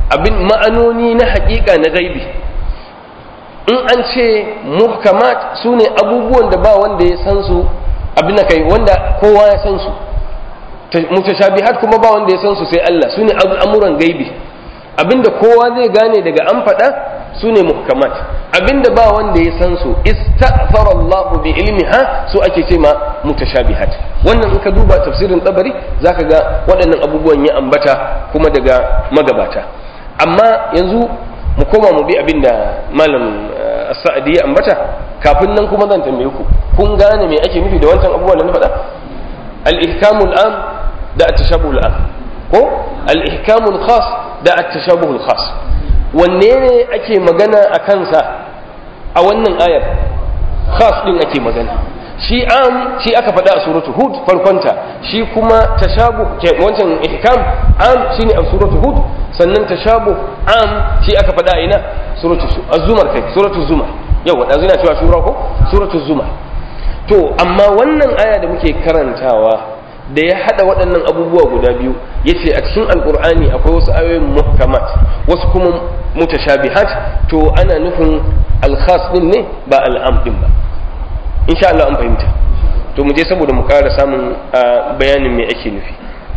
abin ma'anoni na haƙiƙa na gaibi in an ce muhkamat su ne abubuwan da ba wanda ya san su abin da kai wanda kowa ya san su mutashabihat kuma ba wanda ya san su sai Allah su ne al'amuran gaibi abinda kowa zai gane daga an faɗa su ne muhkamat abinda ba wanda ya san su ista'fara Allah bi ilmiha su ake ce ma mutashabihat wannan in ka duba tafsirin tabari zaka ga waɗannan abubuwan ya ambata kuma daga magabata amma yanzu mu koma mu bi abinda malam sa'adi ya ambata kafin nan kuma zan tambaye ku kun gane me ake nufi da wancan abubuwan da na faɗa al-ihkamul am da at-tashabuhul am ko al-ihkamul khas da at-tashabuhul khas wanne ne ake magana a kansa a wannan ayar khas din ake magana shi am shi aka faɗa a suratu hud farkonta shi kuma tashabu wancan ihkam am shine a suratu hud sannan tashabu am shi aka faɗa a ina suratu az-zumar kai suratu zumar yawa da zina cewa shura ko suratu zumar to amma wannan aya da muke karantawa da ya hada waɗannan abubuwa guda biyu yace a cikin alkur'ani akwai wasu ayoyin muhkamat wasu kuma mutashabihat to ana nufin alkhas din ne ba al'am din ba insha Allah an fahimta to mu je saboda mu ƙara samun bayanin me ake nufi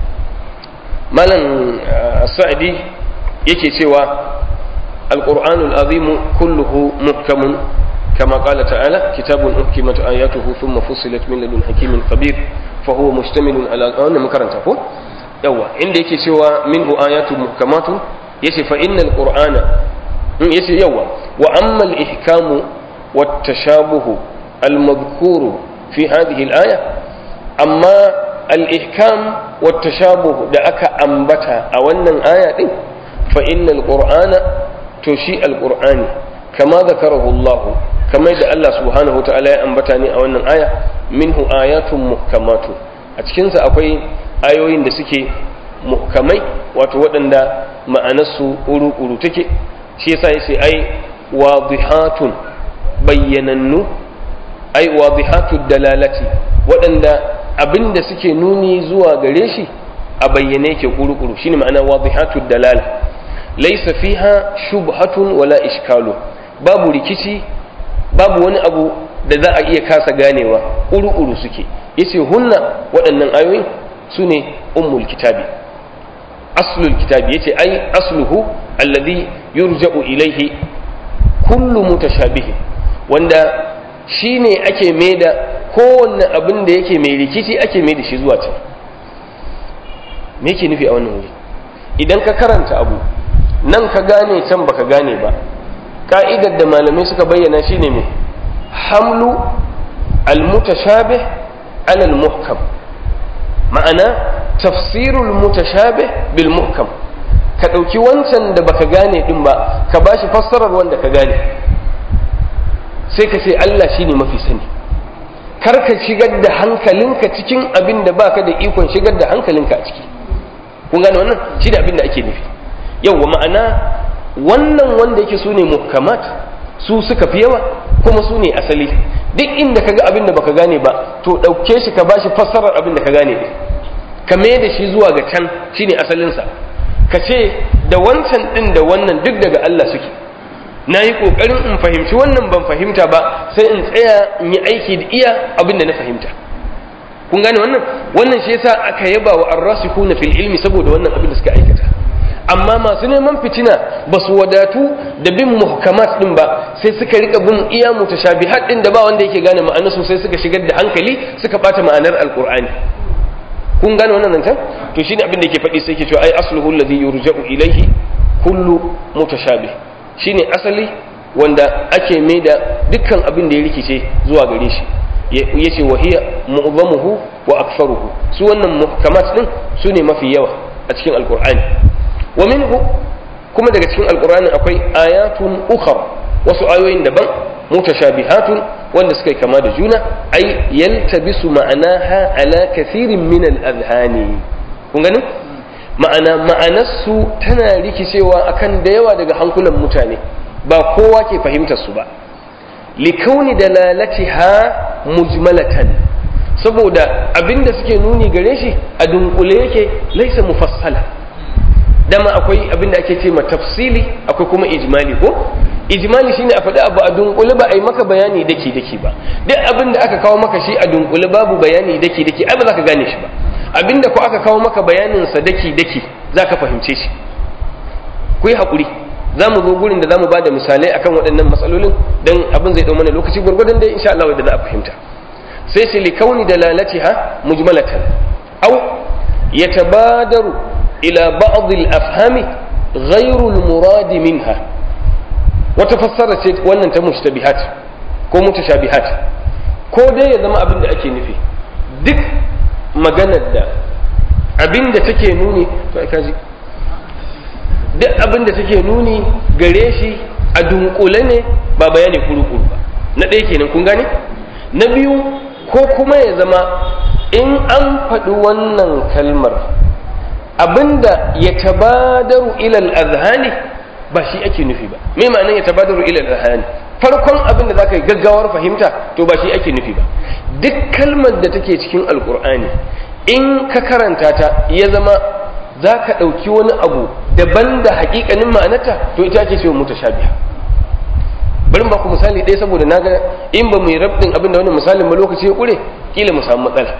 malam sa'adi yake cewa alqur'anul azimu kulluhu muhkamun كما قال تعالى كتاب أحكمت آياته ثم فصلت من لدن حكيم خبير فهو مشتمل على أنا مكرنت أقول يوا عندك سوى منه آيات محكمات يسي فإن القرآن يسي يوا وأما الإحكام والتشابه المذكور في هذه الآية أما الإحكام والتشابه دعك أنبتا أولا آية فإن القرآن تشيء القرآن كما ذكره الله kamar da Allah subhanahu wa ta'ala ya ambata ne a wannan aya minhu ayatun muhkamatu a cikinsa akwai ayoyin da suke muhkamai wato waɗanda ma'anarsu uru-uru take shi yasa ya ce ai wadihatun bayyanannu ai wadihatu dalalati waɗanda abin da suke nuni zuwa gare shi a bayyane yake uru-uru shine ma'ana wadihatu dalala laisa fiha shubhatun wala ishkalu babu rikici babu wani abu da za a iya kasa ganewa uru-uru suke yace hunna waɗannan ayoyi su ne ummul kitabi aslul kitabi yace ai asluhu alladhi yurja'u ilaihi kullu mutashabihi wanda shine ake maida kowanne abin da yake mai rikici ake maida shi zuwa can me yake nufi a wannan wuri idan ka karanta abu nan ka gane can baka gane ba ka'idar da malamai suka bayyana shine mai hamlu al-mutashabih ala al-muhkam ma'ana tafsirul mutashabih bil muhkam ka ɗauki wancan da baka gane din ba ka bashi fassarar wanda ka gane sai ka ce Allah shine mafi sani kar ka shigar da hankalinka cikin abin da baka da ikon shigar da hankalinka a ciki kun gane wannan shi da abin da ake nufi yauwa ma'ana wannan wanda yake su ne muhkamat su suka fi yawa kuma su ne asali duk inda ka ga abin da baka gane ba to ɗauke shi ka bashi fassarar abin da ka gane ne ka mai da shi zuwa ga can shine asalinsa ka ce da wancan ɗin da wannan duk daga Allah suke na yi ƙoƙarin in fahimci wannan ban fahimta ba sai in tsaya in yi aiki da iya abin da na fahimta kun gane wannan wannan shi yasa aka yaba wa arrasikuna fil ilmi saboda wannan abin da suka aikata amma masu neman fitina ba su wadatu da bin muhkamat din ba sai suka rika bin iya mutashabihat din da ba wanda yake gane ma'ana sosai suka shigar da hankali suka bata ma'anar alqur'ani kun gane wannan zancen to shine abin da yake faɗi sai yake cewa ai asluhu alladhi yurja'u ilayhi kullu mutashabih shine asali wanda ake mai da dukkan abin da ya rikice zuwa gare shi yace wa hiya mu'zamuhu wa aktharuhu su wannan muhkamat din su ne mafi yawa a cikin alqur'ani wa minhu kuma daga cikin alqur'ani akwai ayatun ukhra wasu ayoyin daban mutashabihatun wanda suka kama da juna ai yaltabisu ma'anaha ala kathirin min al-adhani kun gani ma'ana ma'anarsu tana rikicewa akan da yawa daga hankulan mutane ba kowa ke fahimtar su ba likauni dalalatiha mujmalatan saboda abinda suke nuni gare shi a dunkule yake laisa mufassala dama akwai abin da ake ce ma tafsili akwai kuma ijmali ko ijmali shine a faɗi abu a dunkule ba a yi maka bayani daki daki ba duk abin da aka kawo maka shi a dunkule babu bayani daki daki ai ba za ka gane shi ba abin da ko aka kawo maka bayanin sa daki daki za ka fahimce shi ku yi haƙuri za mu zo gurin da za mu ba da misalai akan waɗannan matsalolin don abin zai ɗau mana lokaci gwargwadon dai insha Allah da za a fahimta sai sai likauni da lalatiha mujmalatan au yatabadaru ila ba'd al-afhami ghayru al-murad minha wata fassara ce wannan ta mushtabihat ko mutashabihat ko dai ya zama abin da ake nufi duk maganar da abin da take nuni to ai kaji duk abin da take nuni gare shi a dunkule ne ba bayani kuru-kuru ba na ɗaya kenan kun gane na biyu ko kuma ya zama in an faɗi wannan kalmar abinda ya tabadaru ilal azhani ba shi ake nufi ba me ma'anar ya tabadaru ilal azhani farkon abin da zaka yi gaggawar fahimta to ba shi ake nufi ba duk kalmar da take cikin alkur'ani in ka karanta ta ya zama za ka ɗauki wani abu daban da haƙiƙanin ma'anarta to ita ake cewa mutashabiha bari ba ku misali ɗaya saboda na ga in ba mu yi rabin abin da wani misalin ba lokaci ya ƙure kila mu samu matsala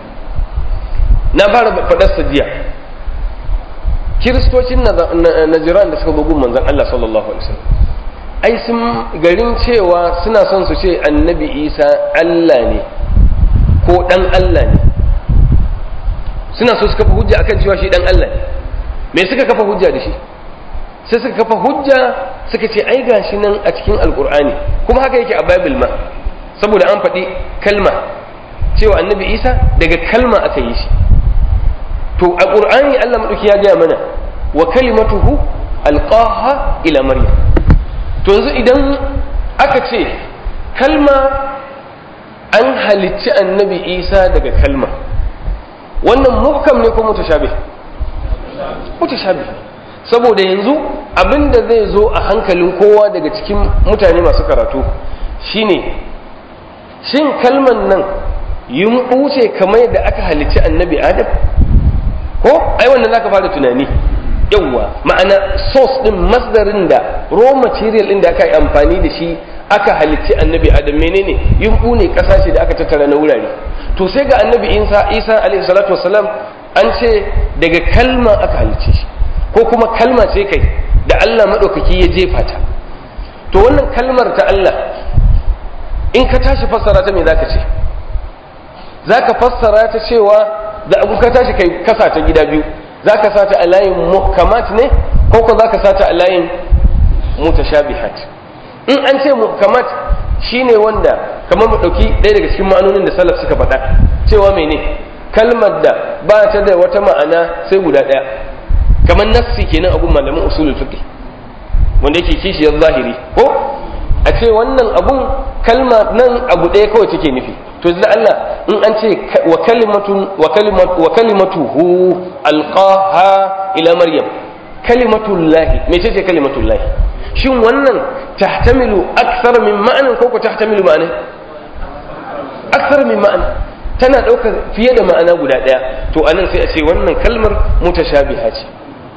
na fara faɗar jiya kiristocin najiran da suka bugun manzan Allah sallallahu alaihi wasallam ai sun garin cewa suna son su ce annabi isa Allah ne ko ɗan Allah ne suna so su kafa hujja akan cewa shi ɗan Allah ne me suka kafa hujja da shi sai suka kafa hujja suka ce ai gashi nan a cikin alkur'ani kuma haka yake a bible ma saboda an faɗi kalma cewa annabi isa daga kalma aka yi shi to a ƙur'ani allah maɗauki ya gaya mana wa kalimatuhu alqaha ila maryam to yanzu idan aka ce kalma an halicci annabi isa daga kalma wannan muhkam ne ko mutashabih mutashabih saboda yanzu abinda zai zo a hankalin kowa daga cikin mutane masu karatu shine shin kalman nan yumɓu ce kamar yadda aka halicci annabi adam ko ai wannan zaka fara tunani yawwa ma'ana source din masdarin da raw material din da aka yi amfani da shi aka halicci annabi adam menene yumɓu ne ƙasa ce da aka tattara na wurare to sai ga annabi isa isa alaihi salatu wasalam an ce daga kalma aka halicce shi ko kuma kalma ce kai da Allah maɗaukaki ya jefa ta to wannan kalmar ta Allah in ka tashi fassara ta me zaka ce zaka fassara ta cewa da abu ka tashi kai kasa ta gida biyu zaka sa ta a layin muhkamat ne ko ko zaka sa ta a layin mutashabihat in an ce muhkamat shine wanda kamar mu dauki ɗaya daga cikin ma'anonin da salaf suka faɗa cewa mene kalmar da ba ta da wata ma'ana sai guda ɗaya kamar nassi kenan abun malamin usulul fiqh wanda yake kishiyar zahiri ko a ce wannan abun kalma nan abu ɗaya kawai take nufi to da Allah in an ce wa kalimatun wa kalimatu wa kalimatuhu alqaha ila maryam kalimatullahi me ce ce kalimatullahi shin wannan tahtamilu akthar min ma'anin ko ko tahtamilu ma'ana akthar min ma'ana tana ɗaukar fiye da ma'ana guda ɗaya to anan sai a ce wannan kalmar mutashabiha ce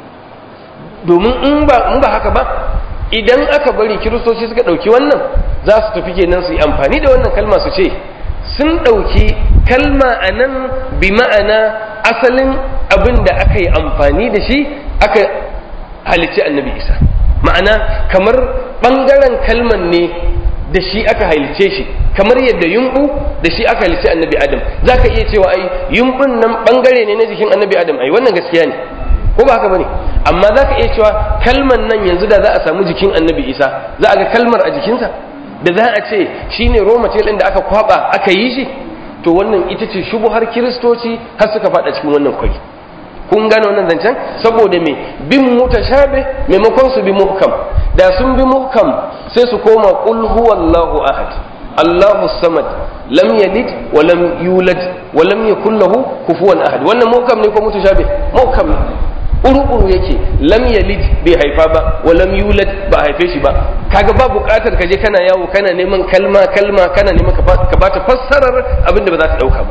domin in ba haka ba idan aka bari kiristoci suka ɗauki wannan za su tafi kenan su yi amfani da wannan kalma su ce sun ɗauki kalma a nan bi ma'ana asalin abin da aka yi amfani da shi aka halicci annabi isa ma'ana kamar ɓangaren kalman ne da shi aka halicce shi kamar yadda yumɓu da shi aka halicci annabi adam za ka iya cewa ai yumɓun nan ɓangare ne na jikin annabi adam ai wannan gaskiya ne ko ba haka bane amma za ka iya cewa kalman nan yanzu da za a samu jikin annabi isa za a ga kalmar a jikinsa da za a ce shine raw material da aka kwaba aka yi shi to wannan ita ce shubuhar kiristoci har suka fada cikin wannan kwari kun gane wannan zancen saboda me bin mutashabe maimakon su bi muhkam da sun bi muhkam sai su koma qul huwallahu ahad Allahu samad lam yalid wa lam yulad wa lam yakul lahu kufuwan ahad wannan muhkam ne ko mutashabe muhkam ne uru-uru yake lam yalid bai haifa ba wa lam yulad ba haife shi ba kaga ba buƙatar ka je kana yawo kana neman kalma kalma kana neman ka bata fassarar abin da ba za ta dauka ba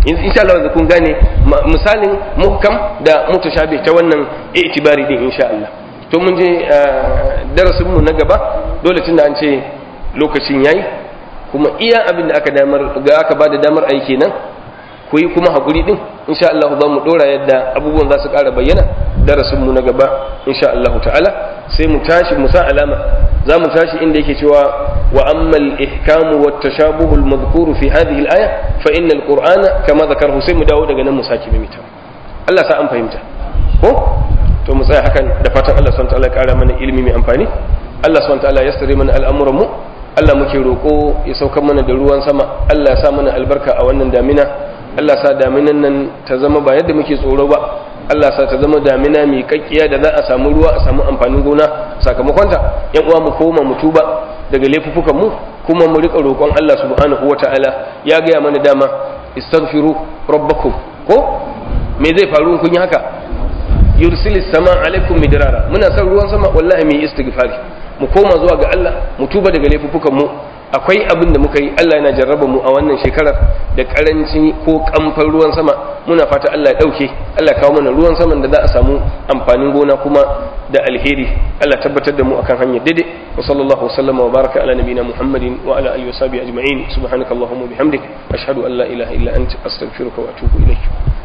insha Allah da kun gane misalin muhkam da mutashabih ta wannan i'tibari din insha Allah to mun je darasin mu na gaba dole tunda an ce lokacin yayi kuma iya abin da aka damar ga aka bada damar aiki nan ku yi kuma hakuri din insha Allah za mu dora yadda abubuwan za su ƙara bayyana darasin mu na gaba insha Allah ta'ala sai mu tashi mu sa alama za mu tashi inda yake cewa wa ammal ihkamu wat tashabuhu al madhkuru fi hadhihi al aya fa inna al qur'ana kama zakarahu sai mu dawo daga nan mu saki mimita Allah sa an fahimta ko to mu tsaya hakan da fatan Allah subhanahu wa ta'ala ya ƙara mana ilimi mai amfani Allah subhanahu wa ta'ala ya sare mana al'amuran mu Allah muke roƙo ya saukar mana da ruwan sama Allah ya sa mana albarka a wannan damina Allah sa daminan nan ta zama ba yadda muke tsoro ba Allah sa ta zama damina mai kakkiya da za a samu ruwa a samu amfanin gona sakamakonta yan uwa mu koma mu tuba daga laifuffukan mu kuma mu rika roƙon Allah subhanahu wata'ala ya gaya mana dama istaghfiru rabbakum ko me zai faru kun yi haka yursilis sama alaikum midrara muna son ruwan sama wallahi mu yi istighfari mu koma zuwa ga Allah mu tuba daga laifuffukan mu akwai abin da muka yi Allah yana jarraba mu a wannan shekarar da karanci ko kamfan ruwan sama muna fata Allah ya dauke Allah ya kawo mana ruwan saman da za a samu amfanin gona kuma da alheri Allah tabbatar da mu akan hanyar daidai wa sallallahu wasallama wa baraka ala nabina muhammadin wa ala alihi wa sahbihi ajma'in subhanakallahumma bihamdik ashhadu an la ilaha illa anta astaghfiruka wa atubu ilayk